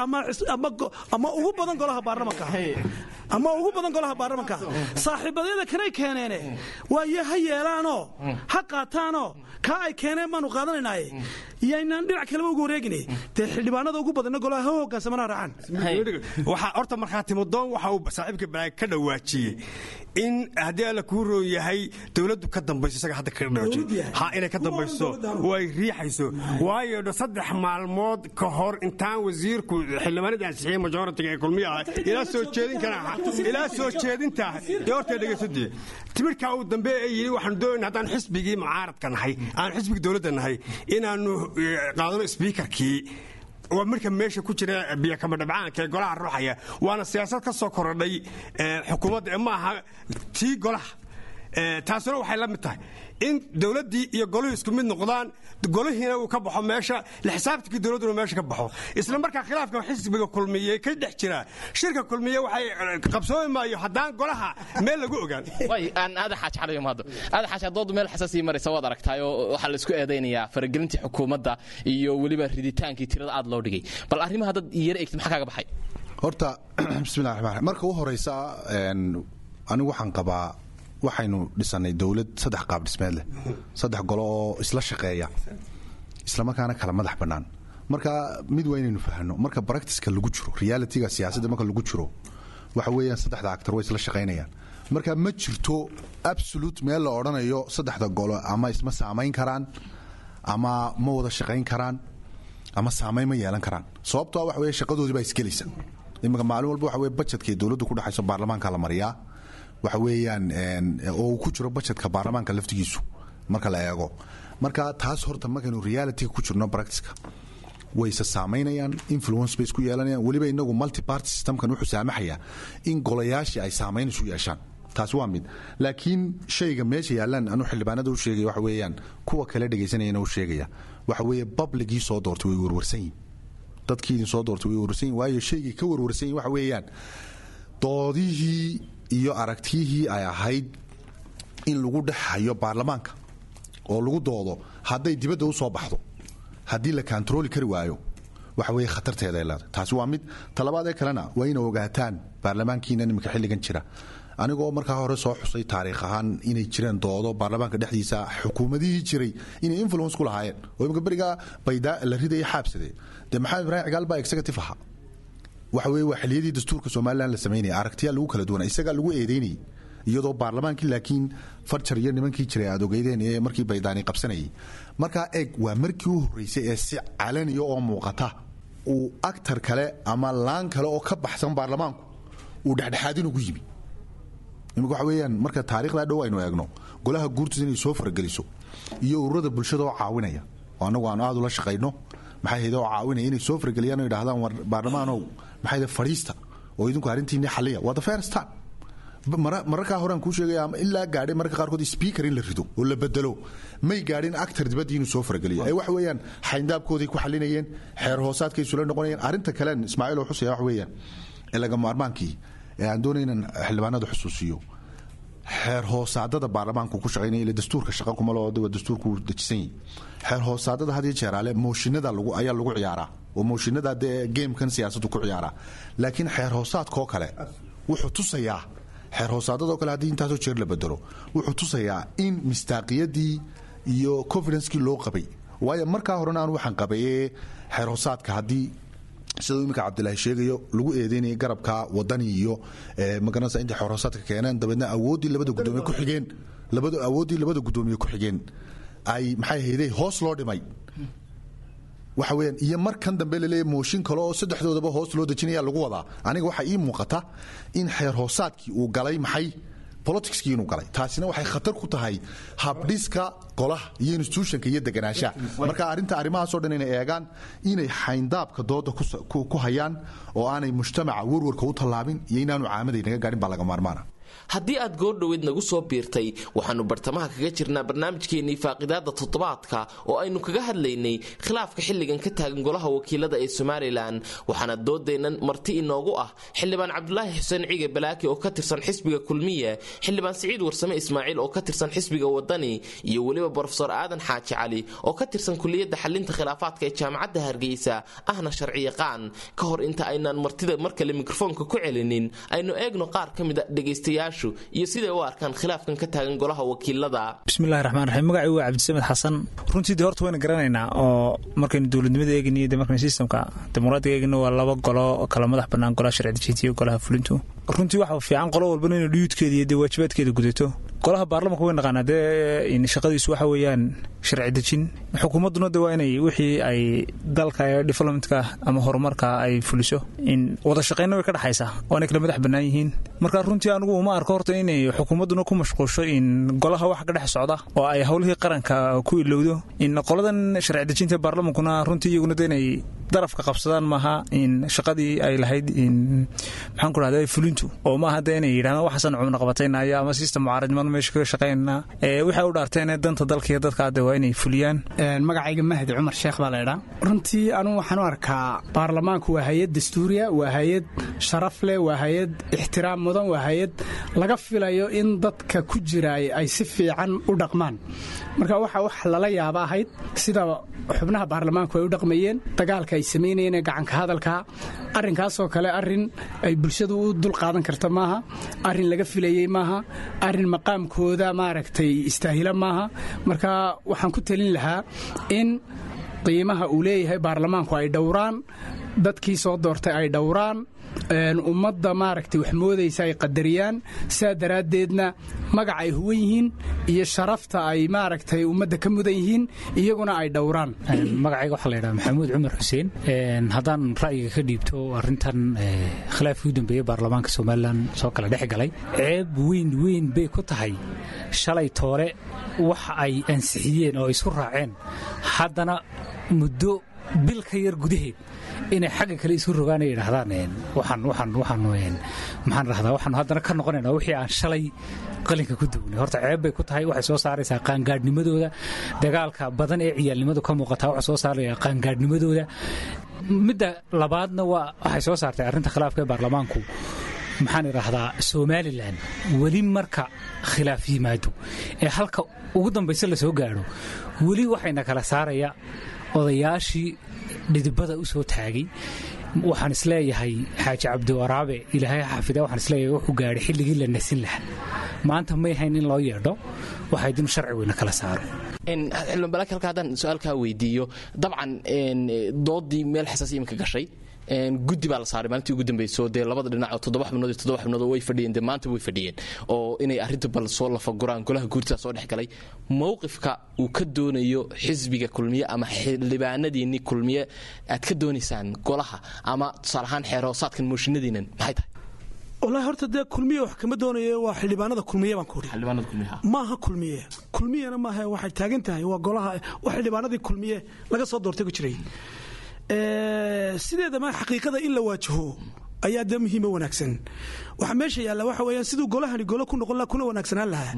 ama ugu badan golaha baarlamanka ama ugu badan golaha baarlamanka saaxiibadyada kanay keeneene waaye ha yeelaanoo ha qaataanoo kaa ay keeneen baanu qaadanaynaye yaynaan dhinac kaleba ugu wareegine dee xildhibaanada ugu badanna golaha ha hogaansamana raacaan waxaa horta markhaatimadoon waxa uu saaxiibka balaag ka dhawaajiyey in haddii alla kuu roon yahay dowladdu ka dambayso isaga hadda kaga dhawaajiye ha inay ka dambayso oo ay riixayso waayo dho saddex maalmood ka hor intaan wasiirku xildhibaanadii ansixiyey majoritiga ee kulmiya ah ilaa soo jeedin kara ilaa soo jeedinta dee horta dhegaysadee timirkaa uu dambe ee yidhi waxaanu doonayna haddaan xisbigii mucaaradka nahay aan xisbigii dowladda nahay inaannu qaadano sbiikarkii waa marka meesha ku jira biyakama dhabcaanka ee golaha ruuxaya waana siyaasad ka soo korodhay xukuumadda ee ma aha tii golaha taasuna waxay la mid tahay in dowladdii iyo goluhu isku mid noqdaan golihiina uu ka baxo meesha la xisaabtankii dowladduna meesha ka baxo isla markaa khilaafka xisbiga kulmiye ka dhex jira shirka kulmiye waxay qabsoomi maayo haddaan golaha meel lagu ogaan way aan aadan xaaj calayo maado aadan xaaj doodu meel xasaasii maraysa waad aragtaay oo waxaa la isku eedaynayaa faragelintii xukuumadda iyo weliba riditaankii tirada aad loo dhigay bal arrimaha dad yara egtid maxaa kaaga baxay horta bismillahi raxmaan raxiim marka u horeysa anigu waxaan qabaa waxaynu dhisanay dowlad saddex qaab dhismeed leh saddex golo oo isla shaqeeya islamarkaana kala madax bannaan marka mid waa inaynu fahno marka baractiska lagu jiro realityga siyaasadda marka lagu jiro waxa weeyaan saddexda actor way isla shaqaynayaan marka ma jirto absolute meel la odhanayo saddexda golo ama isma saamayn karaan ama ma wada shaqayn karaan ama saamayn ma yeelan karaan sababtoo waxa weeye shaqadoodii baa isgelaysa iminka maalin walba waxa weye bajetkii dowladdu ku dhexayso baarlamaanka la mariyaa waxa weeyaan oo uu ku jiro bajetka baarlamaanka laftigiisu marka la eego marka taas horta markaynu realityga ku jirno practicka wayse saamaynayaan influence bay isku yeelanayaan weliba inagu multi party systemkan wuxuu saamaxayaa in golayaashii ay saamayn isu yeeshaan taasi waa mid laakiin shayga meesha yaallaan anu xildhibaanada u sheegaya waxa weeyaan kuwa kale dhegaysanayana u sheegaya waxa weeye babligii soo doortay way warwarsan yihin dadkii idin soo doortay way warwarsan yihin waayo shaygii ka warwarsan yihin waxa weeyaan doodihii iyo aragtiyihii ay ahayd in lagu dhex hayo baarlamaanka oo lagu doodo hadday dibadda u soo baxdo haddii la kontarooli kari waayo waxa weeye khatarteeda ay leedahay taasi waa mid talabaadee kalena waa ina ogaataan baarlamaankiina niminka xilligan jira anigoo markaa hore soo xusay taariikh ahaan inay jireen doodo baarlamaanka dhexdiisa xukuumadihii jiray inay influence ku lahaayeen oo imika berigaa baydaa la ridaya xaabsadee dee maxamed ibraahim cigaal baa executive ahaa waxa weye waa xiliyadii dastuurka somalilan la samaynaya aragtiyaa lagu kala duwana isagaa lagu eedeynayay iyadoo baarlamaankii laakiin farjar iyo nimankii jiray aad ogeydeen ee markii baydaani qabsanayay markaa eeg waa markii u horreysay ee si calaniya oo muuqata uu actar kale ama laan kale oo ka baxsan baarlamaanku uu dhexdhexaadin ugu yimi imika waxa weeyaan marka taarikhdaa dhow aynu eegno golaha guurtiisa inay soo farageliso iyo ururada bulshada oo caawinaya oo annagu aanu aad ula shaqayno maxay hayd oo caawinaya inay soo farageliyaan oo yidhahdaan war baarlamaanow maxay hayd fadhiista oo idinku arrintiinni xalliya waa the first time mararkaa horean kuu sheegaya ama ilaa gaadhay mararka qaarkood speaker in la rido oo la bedelo may gaadhin actar dibaddii inuu soo farageliyo ee waxa weeyaan xayndaabkooday ku xalinayeen xeer hoosaadkay isula noqonayeen arrinta kalen ismaaciil oo xusaya waxa weeyaan ee laga maarmaankii ee aan doonay inaan xildhibaanada xusuusiyo xeer hoosaadada baarlamaanku ku shaqaynaya ile dastuurka shaqa kuma loo waa dastuurku dejisan yahay xeer hoosaadada had iyo jeeraale mooshinada lagu ayaa lagu ciyaaraa oo mooshinada dee gamekan siyaasaddu ku ciyaaraa laakiin xeer hoosaadkoo kale wuxuu tusayaa xeer hoosaadadoo kale haddii intaasoo jeer la bedelo wuxuu tusayaa in mistaaqiyadii iyo confidencekii loo qabay waayo markaa horena aan waxaan qabay ee xeer hoosaadka haddii siduu iminka cabdilaahi sheegayo lagu eedeynayay garabka wadani iyo magaranaysa intay xeer hoosaadka keeneen dabeedna awooddii labada gudoomiye ku xigeen labada awooddii labada gudoomiye ku xigeen ay maxay hayday hoos loo dhimay waxa weyaan iyo markan dambe laleeya mooshin kale oo saddexdoodaba hoos loo dejinaya lagu wadaa aniga waxaa ii muuqata in xeer hoosaadkii uu galay maxay politicskii inuu galay taasina waxay khatar ku tahay habdhiska golaha iyo institutionka iyo deganaanshaha marka arrinta arrimahaasoo dhan inay eegaan inay xayndaabka dooda ku hayaan oo aanay mujtamaca warwarka u tallaabin iyo inaanu caamaday naga gaadhin baa laga maarmaana haddii aad goordhoweed nagu soo biirtay waxaannu bartamaha kaga jirnaa barnaamijkeennii faaqidaada toddobaadka oo aynu kaga hadlaynay khilaafka xilligan ka taagan golaha wakiilada ee somalilan waxaana doodeennan marti inoogu ah xildhibaan cabdulaahi xuseen cige balaaki oo ka tirsan xisbiga kulmiye xildhibaan siciid warsame ismaaciil oo ka tirsan xisbiga wadani iyo weliba brofesor aadan xaaji cali oo ka tirsan kuliyadda xalinta khilaafaadka ee jaamacadda hargeysa ahna sharciyaqaan ka hor inta aynaan martida mar kale mikrofoonka ku celinin aynu eegno qaar ka mida dhegaystayaashu iyo siday u arkaan khilaafkan ka taagan golaha wakiilada bismillahi raxmaan raxiim magacii waa cabdisamed xasan runtii de horta wayna garanaynaa oo markaynu dowladnimada eegniyo de markaynu sistamka dimuqraadiga eegno waa laba golo oo kala madax bannaan golaha sharci dejinta iyo golaha fulintu runtii waxa fiican qolo walbana inay dhuyuudkeeda iyo dee waajibaadkeeda gudato golaha baarlamanka way naqaanaa dee shaqadiisu waxa weeyaan sharci dejin xukuumadduna de waa inay wixii ay dalka ee developmentka ama horumarka ay fuliso in wada shaqaynna way ka dhexaysaa oo inay kala madax bannaan yihiin marka runtii anigu uma arko horta inay xukuumadduna ku mashquulsho in golaha wax ka dhex socda oo ay howlihii qaranka ku ilowdo in qoladan sharci dejinta baarlamankuna runtii iyaguna de inay darafka qabsadaan maaha in shaqadii ay lahayd in maxaan ku dhahda fulintu oo maaha de inay yidhahdaan waxaasan cumna qabataynayo ama sistem mucaaradnimada meesha kaga shaqaynaa waxay u dhaarteen danta dalka iyo dadka de waa inay fuliyaan magacayga mahdi cumar sheekh baa laydhaa runtii anugu waxaan u arkaa baarlamaanku waa hay-ad dastuuriya waa hay-ad sharaf leh waa hay-ad ixtiraam mudan waa hay-ad laga filayo in dadka ku jira ay si fiican u dhaqmaan marka waxa wax lala yaaba ahayd sida xubnaha baarlamaanku ay u dhaqmayeen dagaalka ay samaynayeen ee gacanka hadalka arrinkaasoo kale arrin ay bulshadu u dul qaadan karta maaha arrin laga filayey maaha arrin maqaamkooda maaragtay istaahila maaha marka waxaan ku talin lahaa in qiimaha uu leeyahay baarlamaanku ay dhowraan dadkii soo doortay ay dhowraan ummadda maaragtay wax moodaysa ay qadariyaan sidaa daraaddeedna magac ay huwan yihiin iyo sharafta ay maaragtay ummadda ka mudan yihiin iyaguna ay dhowraan magacayga waxaa laydhaha maxamuud cumar xuseen haddaan ra'yiga ka dhiibto arrintan khilaafkii u dambeeyey baarlamaanka somalilan soo kala dhex galay ceeb weyn weyn bay ku tahay shalay toole wax ay ansixiyeen oo isu raaceen haddana muddo bil ka yar gudaheed inay xagga kale isu rogaan ay yidhaahdaan waxaan waxaan waxaan maxaan rahdaa waxaan haddana ka noqonaynaa wixii aan shalay qalinka ku dugnay horta ceeb bay ku tahay waxay soo saaraysaa qaangaadhnimadooda dagaalka badan ee ciyaalnimadu ka muuqataa waxay soo saaraya qaangaadhnimadooda midda labaadna waa waxay soo saartay arrinta khilaafka ee baarlamaanku maxaan idhaahdaa somalilan weli marka khilaaf yimaado ee halka ugu dambayse la soo gaadho weli waxayna kala saaraya odayaashii dhidibada u soo taagay waxaan isleeyahay xaaji cabdiwaraabe ilaahay xafida waxaan isleeyahay wuxuu gaadhay xilligii la nasin lahaa maanta may hayn in loo yeedho waxayd in sharci weyna kala saaro xildhibaan balaaki halka haddaan su-aalkaa weydiiyo dabcan doodii meel xasaas iminka gashay guddi baa la saaray maalintii ugu dambayso dee labada dhinac oo toddoba xubnood iyo toddoba xubnood oo way fadhiyeen dee maanta way fadhiyeen oo inay arrinta bal soo lafaguraan golaha guurtada soo dhex galay mowqifka uu ka doonayo xisbiga kulmiye ama xildhibaanadiinni kulmiye aad ka doonaysaan golaha ama tusaale ahaan xeerhoosaadkan mooshinadiinan maxay tahay walahi horta dee kulmiye wax kama doonayo waa xildhibaanada kulmiye baan ku uri xildhibaanada kulmiye maaha kulmiye kulmiyena maaha waxay taagan tahay waa golaha waa xildhibaanadii kulmiye laga soo doortay ku jiray sideedama xaqiiqada in la waajaho ayaa dee muhiima wanaagsan waxaa meesha yaalla waxa weeyaan siduu golahani golo ku noqon laha kuna wanaagsanaan lahaa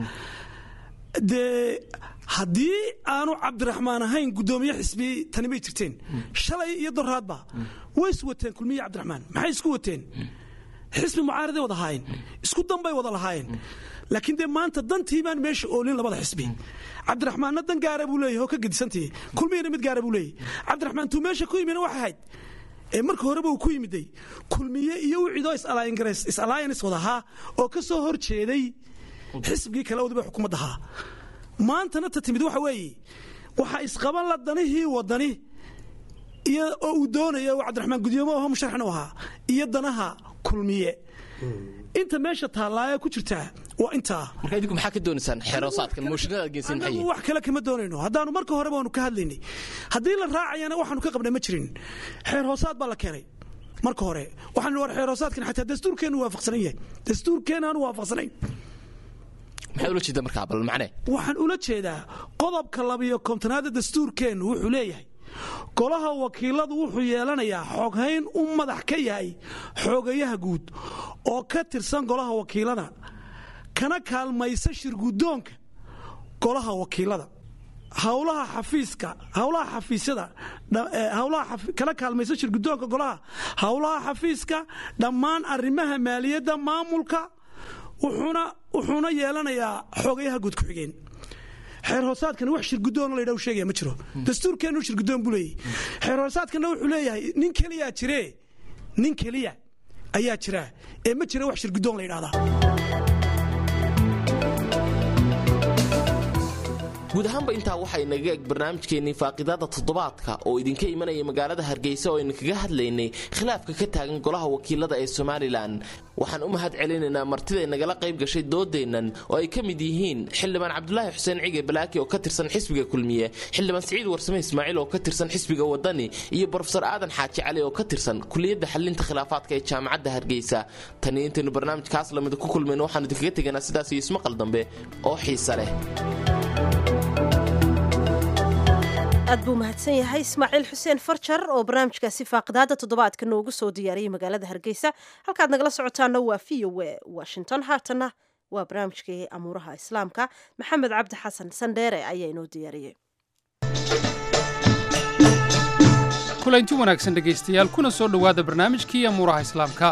dee haddii aanu cabdiraxmaan ahayn guddoomiye xisbi tani may jirteen shalay iyo doraadba way is wateen kulmiye cabdiraxmaan maxay isku wateen xisbi mucaaraday wada ahaayeen isku danbay wada lahaayeen laakiin dee maanta dantii baan meesha oolin labada xisbi cabdiraxmaanna dan gaara buu leeyahy oo ka gedisantii kulmiyana mid gaara buu leeyahy cabdiraxmaan tuu meesha ku yimina waxay ahayd ee marka horeba uu ku yimiday kulmiye iyo wiciidoo is-alliance wada ahaa oo ka soo hor jeeday xisbigii kale wadiba xukuumadda ahaa maantana ta timid waxa weeye waxaa isqaban la danihii wadani iyo oo uu doonaya uu cabdiraxmaan gudoomo aho musharaxna u ahaa iyo danaha kulmiye inta meesha taallaaye ku jirtaa waa intaa marka idinku maxaa ka doonaysaan xeeroosaadkan mooshinada aad geysan maxay anagu wax kale kama doonayno haddaanu marka horeba waanu ka hadlaynay haddii la raacayana waxaanu ka qabnay ma jirin xeer hoosaad baa la keenay marka hore waxaan war xeer hoosaadkan xataa dastuurkeennu waafaqsanan yahay dastuurkeenna aanu waafaqsanayn maxaad ula jeeda markaa bal macne waxaan ula jeedaa qodobka labiyo kontonaada dastuurkeennu wuxuu leeyahay golaha wakiiladu wuxuu yeelanayaa xoghayn u madax ka yahay xoogayaha guud oo ka tirsan golaha wakiilada kana kaalmaysa shirgudoonka golaha wakiilada howlaha xafiiska howlaha xafiisyada howlaha kana kaalmaysa shirgudoonka golaha howlaha xafiiska dhammaan arrimaha maaliyadda maamulka wuxuuna wuxuuna yeelanayaa xoogayaha guud ku-xigeen xeer hoosaadkana wax shirgudoon la ydha sheegaya ma jiro dastuurkeennu shirgudoon buu leeyahy xeer hoosaadkana wuxuu leeyahay nin keliyaa jire nin keliya ayaa jira ee ma jira wax shirgudoon la yidhahdaa guud ahaanba intaa waxay naga eg barnaamijkeennii faaqidaada toddobaadka oo idinka imanaya magaalada hargeysa oo aynu kaga hadlaynay khilaafka ka taagan golaha wakiilada ee somalilan waxaan u mahad celinaynaa martiday nagala qayb gashay doodeennan oo ay ka mid yihiin xildhibaan cabdulaahi xuseen cige balaaki oo ka tirsan xisbiga kulmiye xildhibaan siciid warsame ismaaciil oo ka tirsan xisbiga wadani iyo brofesor aadan xaaji cali oo ka tirsan kuliyadda xalinta khilaafaadka ee jaamacadda hargeysa taniyo intaynu barnaamijkaas lamida ku kulmayno waxaanu idinkaga tegaynaa sidaas iyo ismaqal dambe oo xiise leh aad buu mahadsan yahay ismaaciil xuseen farjar oo barnaamijkaasi faaqidaada toddobaadka noogu soo diyaariyey magaalada hargeysa halkaad nagala socotaana waa v o e washington haatana waa barnaamijkii amuuraha islaamka maxamed cabdi xasan sandheere ayaa inoo diyaariyey kulanti wanaagsan dhegaystayaal kuna soo dhowaada barnaamijkii amuuraha islaamka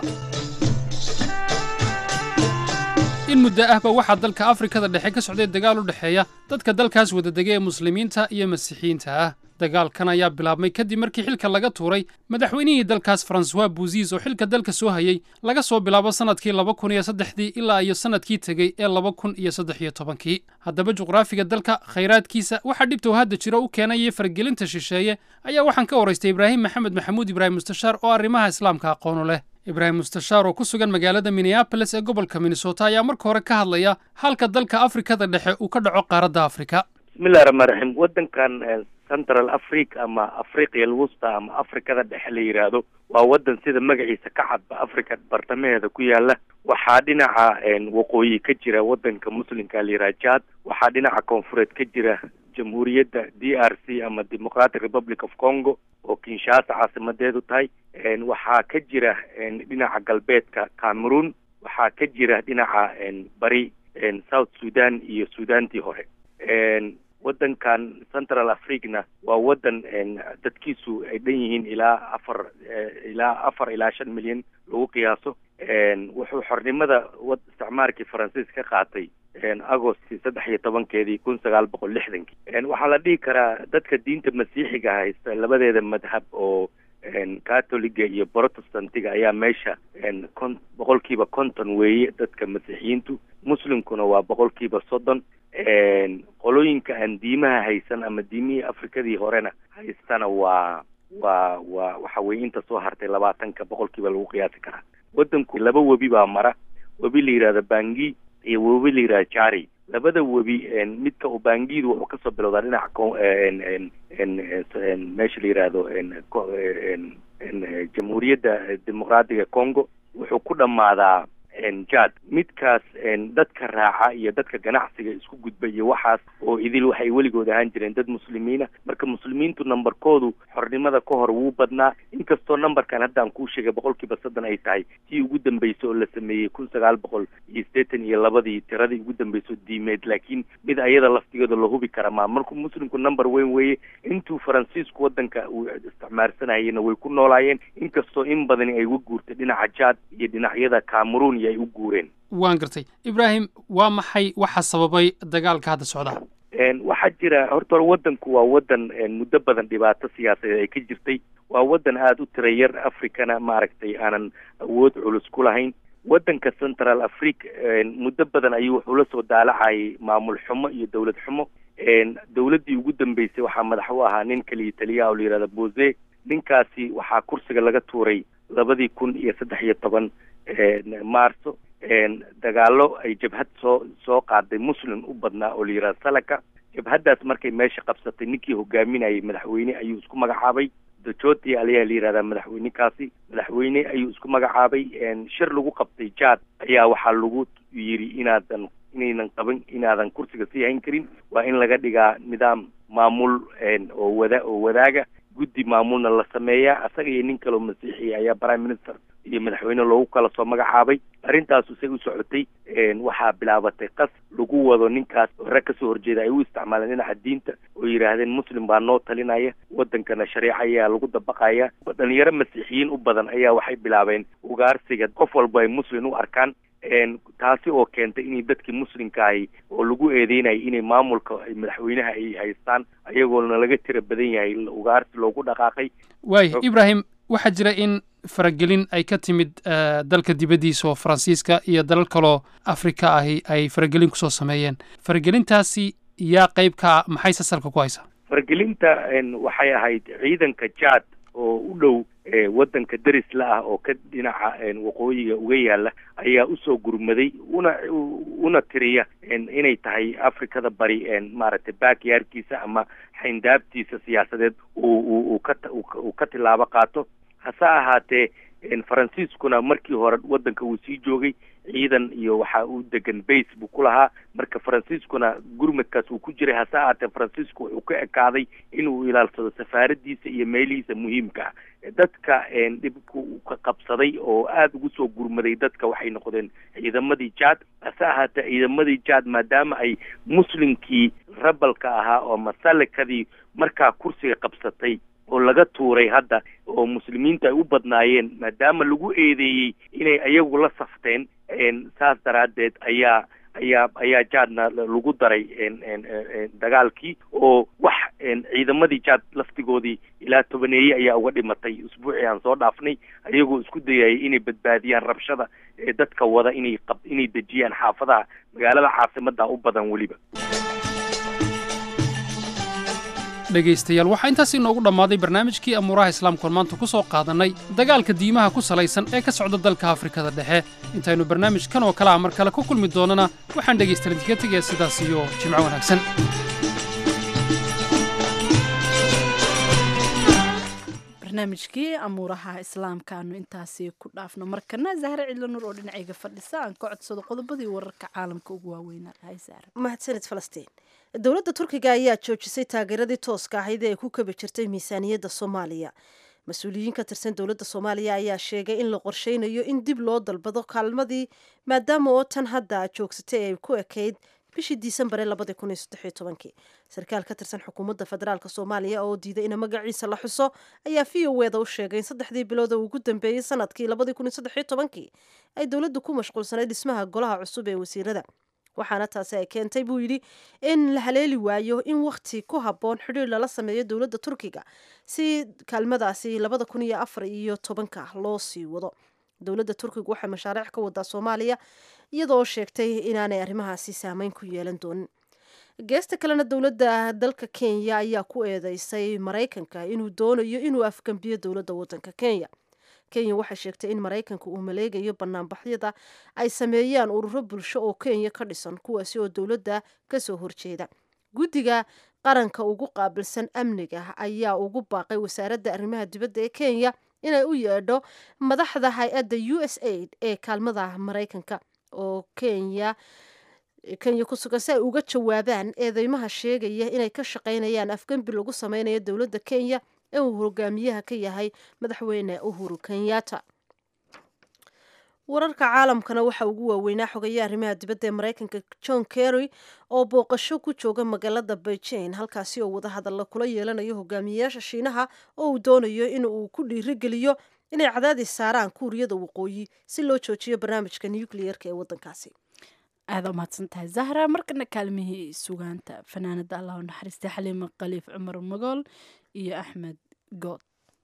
in muddo ahba waxaa dalka afrikada dhexe ka socday dagaal u dhexeeya dadka dalkaas wadadega ee muslimiinta iyo masiixiyiinta ah dagaalkan ayaa bilaabmay kadib markii xilka laga tuuray madaxweynihii dalkaas faransuwa buuziis oo xilka dalka soo hayey laga soo bilaabo sannadkii laba kun iyo saddexdii ilaa iyo sannadkii tegey ee laba kun iyo saddex iyo tobankii haddaba juqraafiga dalka khayraadkiisa waxaa dhibta uu hadda jiro u keenayay faragelinta shisheeye ayaa waxaan ka waraystay ibraahim maxamed maxamuud ibraahim mustashaar oo arrimaha islaamka aqoonu leh ibraahim mustashaar oo ku sugan magaalada minneabolis ee gobolka minnesota ayaa marka hore ka hadlaya halka dalka afrikada dhexe uu ka dhaco qaaradda afrika bismillahi raxmaan raxiim waddankan central africa ama afriqiya alwusta ama afrikada dhexe la yidhaahdo waa waddan sida magaciisa ka cadba africa bartamaheeda ku yaala waxaa dhinaca waqooyi ka jira waddanka muslimka la yidhaha jad waxaa dhinaca koonfureed ka jira jamhuuriyadda d r c ama democratic republic of congo oo kinshasa caasimadeedu tahay waxaa ka jira dhinaca galbeedka cameroon waxaa ka jira dhinaca bari south sudan iyo sudantii hore waddankan central africana waa waddan dadkiisu ay dhan yihiin ilaa afar ilaa afar ilaa shan milyan lagu qiyaaso wuxuu xornimada wad isticmaarkii faransiis ka qaatay agost saddex iyo tobankeedii kun sagaal boqol lixdankii waxaa la dhihi karaa dadka diinta masiixiga haysta labadeeda madhab oo catholiga iyo protestantiga ayaa meesha kon boqolkiiba konton weeye dadka masiixiyiintu muslimkuna waa boqolkiiba soddon qolooyinka aan diimaha haysan ama diimihii afrikadii horena haystana waa waa waa waxa weye inta soo hartay labaatanka boqolkiiba lagu qiyaasi karaa waddanku laba webi baa mara webi la yidhahdo bangi iyo webi la yidhahdo jari labada webi midka oo bangidu wuxuu kasoo bilowdaa dhinaca ko meesha la yidhaahdo jamhuuriyadda dimuqraadiga congo wuxuu ku dhammaadaa jad midkaas dadka raaca iyo dadka ganacsiga isku gudba iyo waxaas oo idil waxay weligood ahaan jireen dad muslimiina marka muslimiintu nambarkoodu xornimada ka hor wuu badnaa inkastoo nambarkan haddaan kuu sheegay boqolkiiba soddon ay tahay tii ugu dambeysay oo la sameeyey kun sagaal boqol iyo siddeetan iyo labadii tiradii ugu dambeysay oo diimeed laakiin mid ayada laftigeeda la hubi kara maa markuu muslimku number weyn weeye intuu faransiisku waddanka uu isticmaalsanayena way ku noolaayeen inkastoo in badani ay uga guurtay dhinaca jad iyo dhinacyada cameroon iyo ay u guureen waan gartay ibraahim waa maxay waxa sababay dagaalka hadda socda waxaa jira horta hore waddanku waa waddan muddo badan dhibaato siyaasadeed ay ka jirtay waa waddan aada u tira yar africana maaragtay aanan awood culus ku lahayn waddanka central africa muddo badan ayuu wuxuu la soo daalacayay maamul xumo iyo dowlad xumo dowladdii ugu dambeysay waxaa madax u ahaa nin kaliya taliyaha oo la yihahda bose ninkaasi waxaa kursiga laga tuuray labadii kun iyo saddex iyo toban maarso dagaalo ay jabhad soo soo qaaday muslim u badnaa oo la yihahda salaka jabhaddaas markay meesha qabsatay ninkii hogaaminayay madaxweyne ayuu isku magacaabay dajoti aliyaa la yihahdaa madaxweynekaasi madaxweyne ayuu isku magacaabay shir lagu qabtay jad ayaa waxaa lagu yidhi inaadan inaynan qaban inaadan kursiga sii hayn karin waa in laga dhigaa nidaam maamul oo wada oo wadaaga guddi maamulna la sameeyaa asaga iyo nin kaleo masiixiya ayaa prime minister iyo madaxweyne loogu kala soo magacaabay arrintaasu say u socotay waxaa bilaabatay qas lagu wado ninkaas rag kasoo horjeeda ay u isticmaaleen dhinaca diinta oo yidhaahdeen muslim baa noo talinaya waddankana shareeca ayaa lagu dabaqaya dhalinyaro masiixiyiin u badan ayaa waxay bilaabeen ugaarsiga qof walba ay muslim u arkaan taasi oo keentay inay dadkii muslimka ahi oo lagu eedeynayay inay maamulka madaxweynaha ay haystaan ayagoona laga tira badan yahay ugaarsi loogu dhaqaaqay waaya ibraahim waxaa jira in faragelin ay ka timid dalka dibaddiisa oo faransiiska iyo dalal kaloo afrika ahi ay faragelin kusoo sameeyeen faragelintaasi yaa qayb ka maxay sasalka ku haysaa faragelinta waxay ahayd ciidanka jad oo u dhow waddanka derisla ah oo ka dhinaca waqooyiga uga yaala ayaa usoo gurmaday una una tiriya inay tahay afrikada bari maaragtay backyardkiisa ama xayndaabtiisa siyaasadeed uu uu ka uu ka tilaabo qaato hase ahaatee faransiiskuna markii hore waddanka uu sii joogay ciidan iyo waxa uu degan base buu ku lahaa marka faransiiskuna gurmadkaas uu ku jiray hase ahaatee faransiisku wuxuu ka ekaaday inuu ilaalsado safaaradiisa iyo meelihiisa muhiimka ah dadka dhibku ka qabsaday oo aada ugu soo gurmaday dadka waxay noqdeen ciidamadii jad hase ahaatee ciidamadii jad maadaama ay muslimkii rabalka ahaa oo masalikadii markaa kursiga qabsatay oo laga tuuray hadda oo muslimiinta ay u badnaayeen maadaama lagu eedeeyey inay ayagu la safteen saas daraaddeed ayaa ayaa ayaa jadna lagu daray dagaalkii oo wax ciidamadii jad laftigoodii ilaa tobaneeye ayaa uga dhimatay usbuucii aan soo dhaafnay ayagoo isku dayayay inay badbaadiyaan rabshada ee dadka wada inay qab inay dejiyaan xaafadaha magaalada caasimadda u badan weliba dhegaystayaal waxaa intaas inoogu dhammaaday barnaamijkii amuuraha islaamkuan maanta ku soo qaadannay dagaalka diimaha ku salaysan ee ka socda dalka afrikada dhexe intaynu barnaamijkan oo kale a mar kale ku kulmi doonnana waxaan dhegaystalan idinka tegaya sidaas iyo jimco wanaagsan barnaamijkii amuuraha islaamka aanu intaasi ku dhaafno markana zahre cidlo nur oo dhinacayga fadhisa aan ka codsado qodobadii wararka caalamka ugu waaweynaa lahay zahre mahadsanid falastiin dowladda turkiga ayaa joojisay taageeradii tooska ahayd ee ay ku kabi jirtay miisaaniyadda soomaaliya mas-uuliyiin ka tirsan dowladda soomaaliya ayaa sheegay in la qorsheynayo in dib loo dalbado kaalmadii maadaama oo tan hadda joogsatay ay ku ekayd bishii diisembare labadi kun iyo saddexiyo tobankii sarkaal ka tirsan xukuumadda federaalk soomaaliya oo diiday in magaciisa la xuso ayaa v o weda u sheegay in saddexdii bilood oo ugu dambeeyey sanadkii labadii kun iyo saddexiyo tobankii ay dowladdu ku mashquulsanayd dhismaha golaha cusub ee wasiirada waxaana taasi ay keentay buu yidhi in la haleeli waayo in wakhti ku habboon xidhiir lala sameeyo dowladda turkiga si kaalmadaasi labada kun iyo afar iyo tobanka loo sii wado dowladda turkiga waxay mashaariic ka wadaa soomaaliya iyadoo sheegtay inaanay arrimahaasi saameyn ku yeelan doonin geesta kalena dowladda dalka kenya ayaa ku eedeysay maraykanka inuu doonayo inuu afgambiyo dowladda wadanka kenya kenya waxay sheegtay in maraykanka uu maleegayo banaanbaxyada ay sameeyaan ururo bulsho oo kenya ka dhisan kuwaasi oo dowladda kasoo horjeeda guddiga qaranka ugu qaabilsan amniga ayaa ugu baaqay wasaaradda arrimaha dibadda ee kenya inay u yeedho madaxda hay-adda u s aid ee kaalmada maraykanka oo kenya kenya ku sugan si ay uga jawaabaan eedeymaha sheegaya inay ka shaqaynayaan afgembi lagu sameynayo dowladda kenya ee uu hogaamiyaha ka yahay madaxweyne uhuru kenyatta wararka caalamkana waxaa ugu waaweynaa xogaye arrimaha dibadda ee maraykanka john kerry oo booqasho ku jooga magaalada beijing halkaasi oo wadahadalla kula yeelanayo hogaamiyeyaasha shiinaha oo uu doonayo in uu ku dhiirigeliyo inay cadaadis saaraan kuuriyada waqooyi si loo joojiyo barnaamijka nucleerka ee wadankaasi aada umahadsan tahay zahra markana kaalmihii sugaanta fanaanada allah u naxariista xaliima khaliif cumar magool iyo axmed good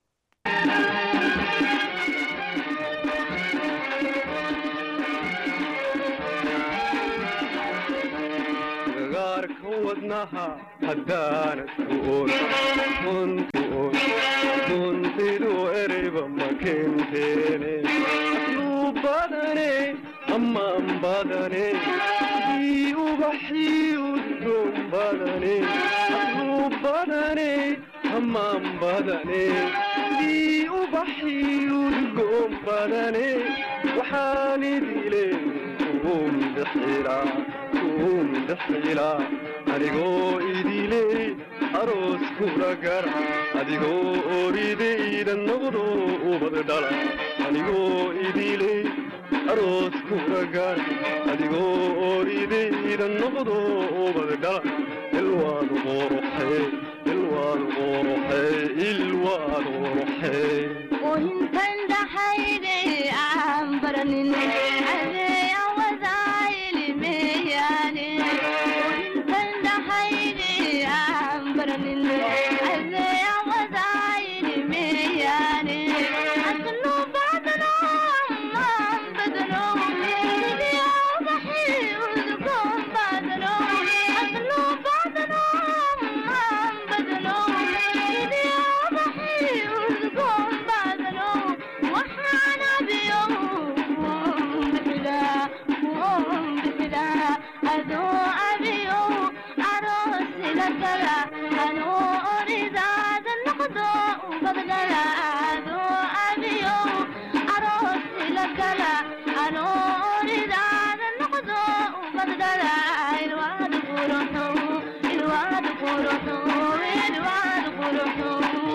gaarka wadnaha haddaanad ku oon runtu oon runtidu ereyba ma kenteene asluu badane ammaan badane ii ubaxii udgoon badane asluu badane ammaan badane ii ubaxii udgoon badane waxaan idile kuum bixilaa kuum bixilaa adigoo idiley aroos kula gara adigoo oridayda noqdo ubad dhala anigoo idiley aroos kula gara adigoo oridayda noqdo ubad dhala ilwaad quruxe ilwaad quruxe ilwaad quruxe intan dhaxayde aan baranin adeeya wadaayilimeyaane intan dhaxayde aan baranin adeeya wadaayilimeyaane asnu badano maan badano sidiya ubaxi udgoon badano asnu badano maan badano sidiya ubaxi udgoon badano waxaan abiyo bixilaa bixilaa adoo abiyo aroosila gala anoo oridaada noqdo ubadgala adoo abiyo aroosila gala anoo oridaada noqdo ubadgala ilwaad quruxo ilwaad quruxo ilwaad quruxo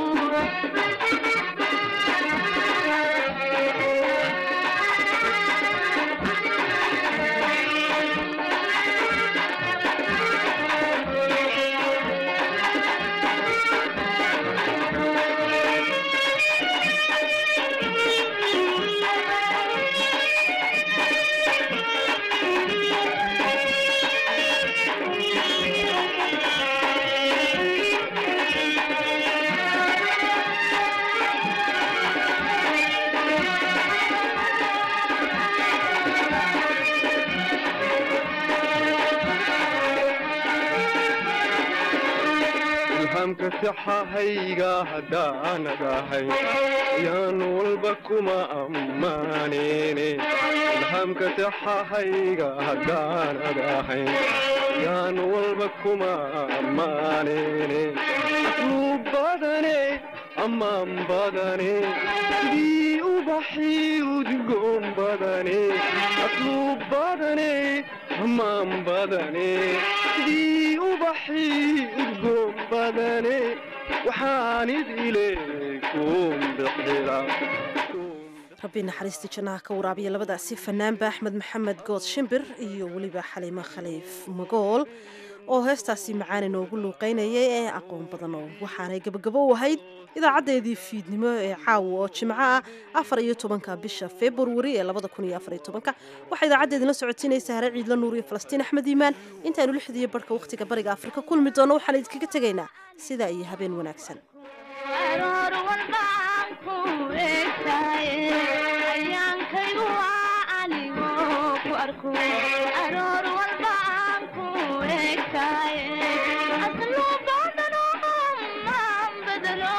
ilhaamka saxahayga haddaanad ahay yaan walba kuma ammaaneyne ilhaamka saxahayga haddaanad ahay yaan walba kuma ammaaneyne asluu badane ammaan badane sidii ubaxii udgoon badane asluu badane ammaan badane sidii ubaxii udgoon badane waxaan idile kuum bixilaa rabbi naxariistii jannaha ka waraabiya labadaasi fanaanba axmed maxamed good shimbir iyo weliba xaliimo khaliif magool oo heestaasi macaan inoogu luuqaynayay ee aqoon badan oo waxaanay gabagabo u ahayd idaacaddeedii fiidnimo ee caawa oo jimco ah afar iyo tobanka bisha februari ee labada kun iyo afar iyo tobanka waxaa idaacaddeedina socotiinaysa hare ciidla nuur iyo falastiin axmed iimaan intaaynu lixdiiyo barhka wakhtiga bariga afrika kulmi doono waxaan idinkaga tegaynaa sidaa iyo habeen wanaagsan aroor walba aan ku eegtahay ayaankaygu waa anigoo ku arko aroor walba aan ku eegtahay aslu baadano maan bedelo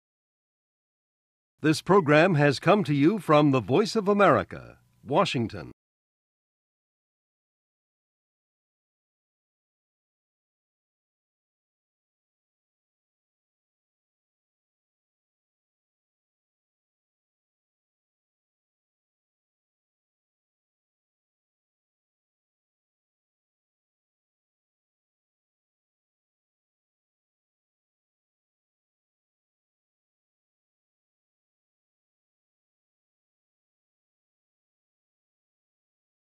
This program has come to you from the Voice of America, Washington.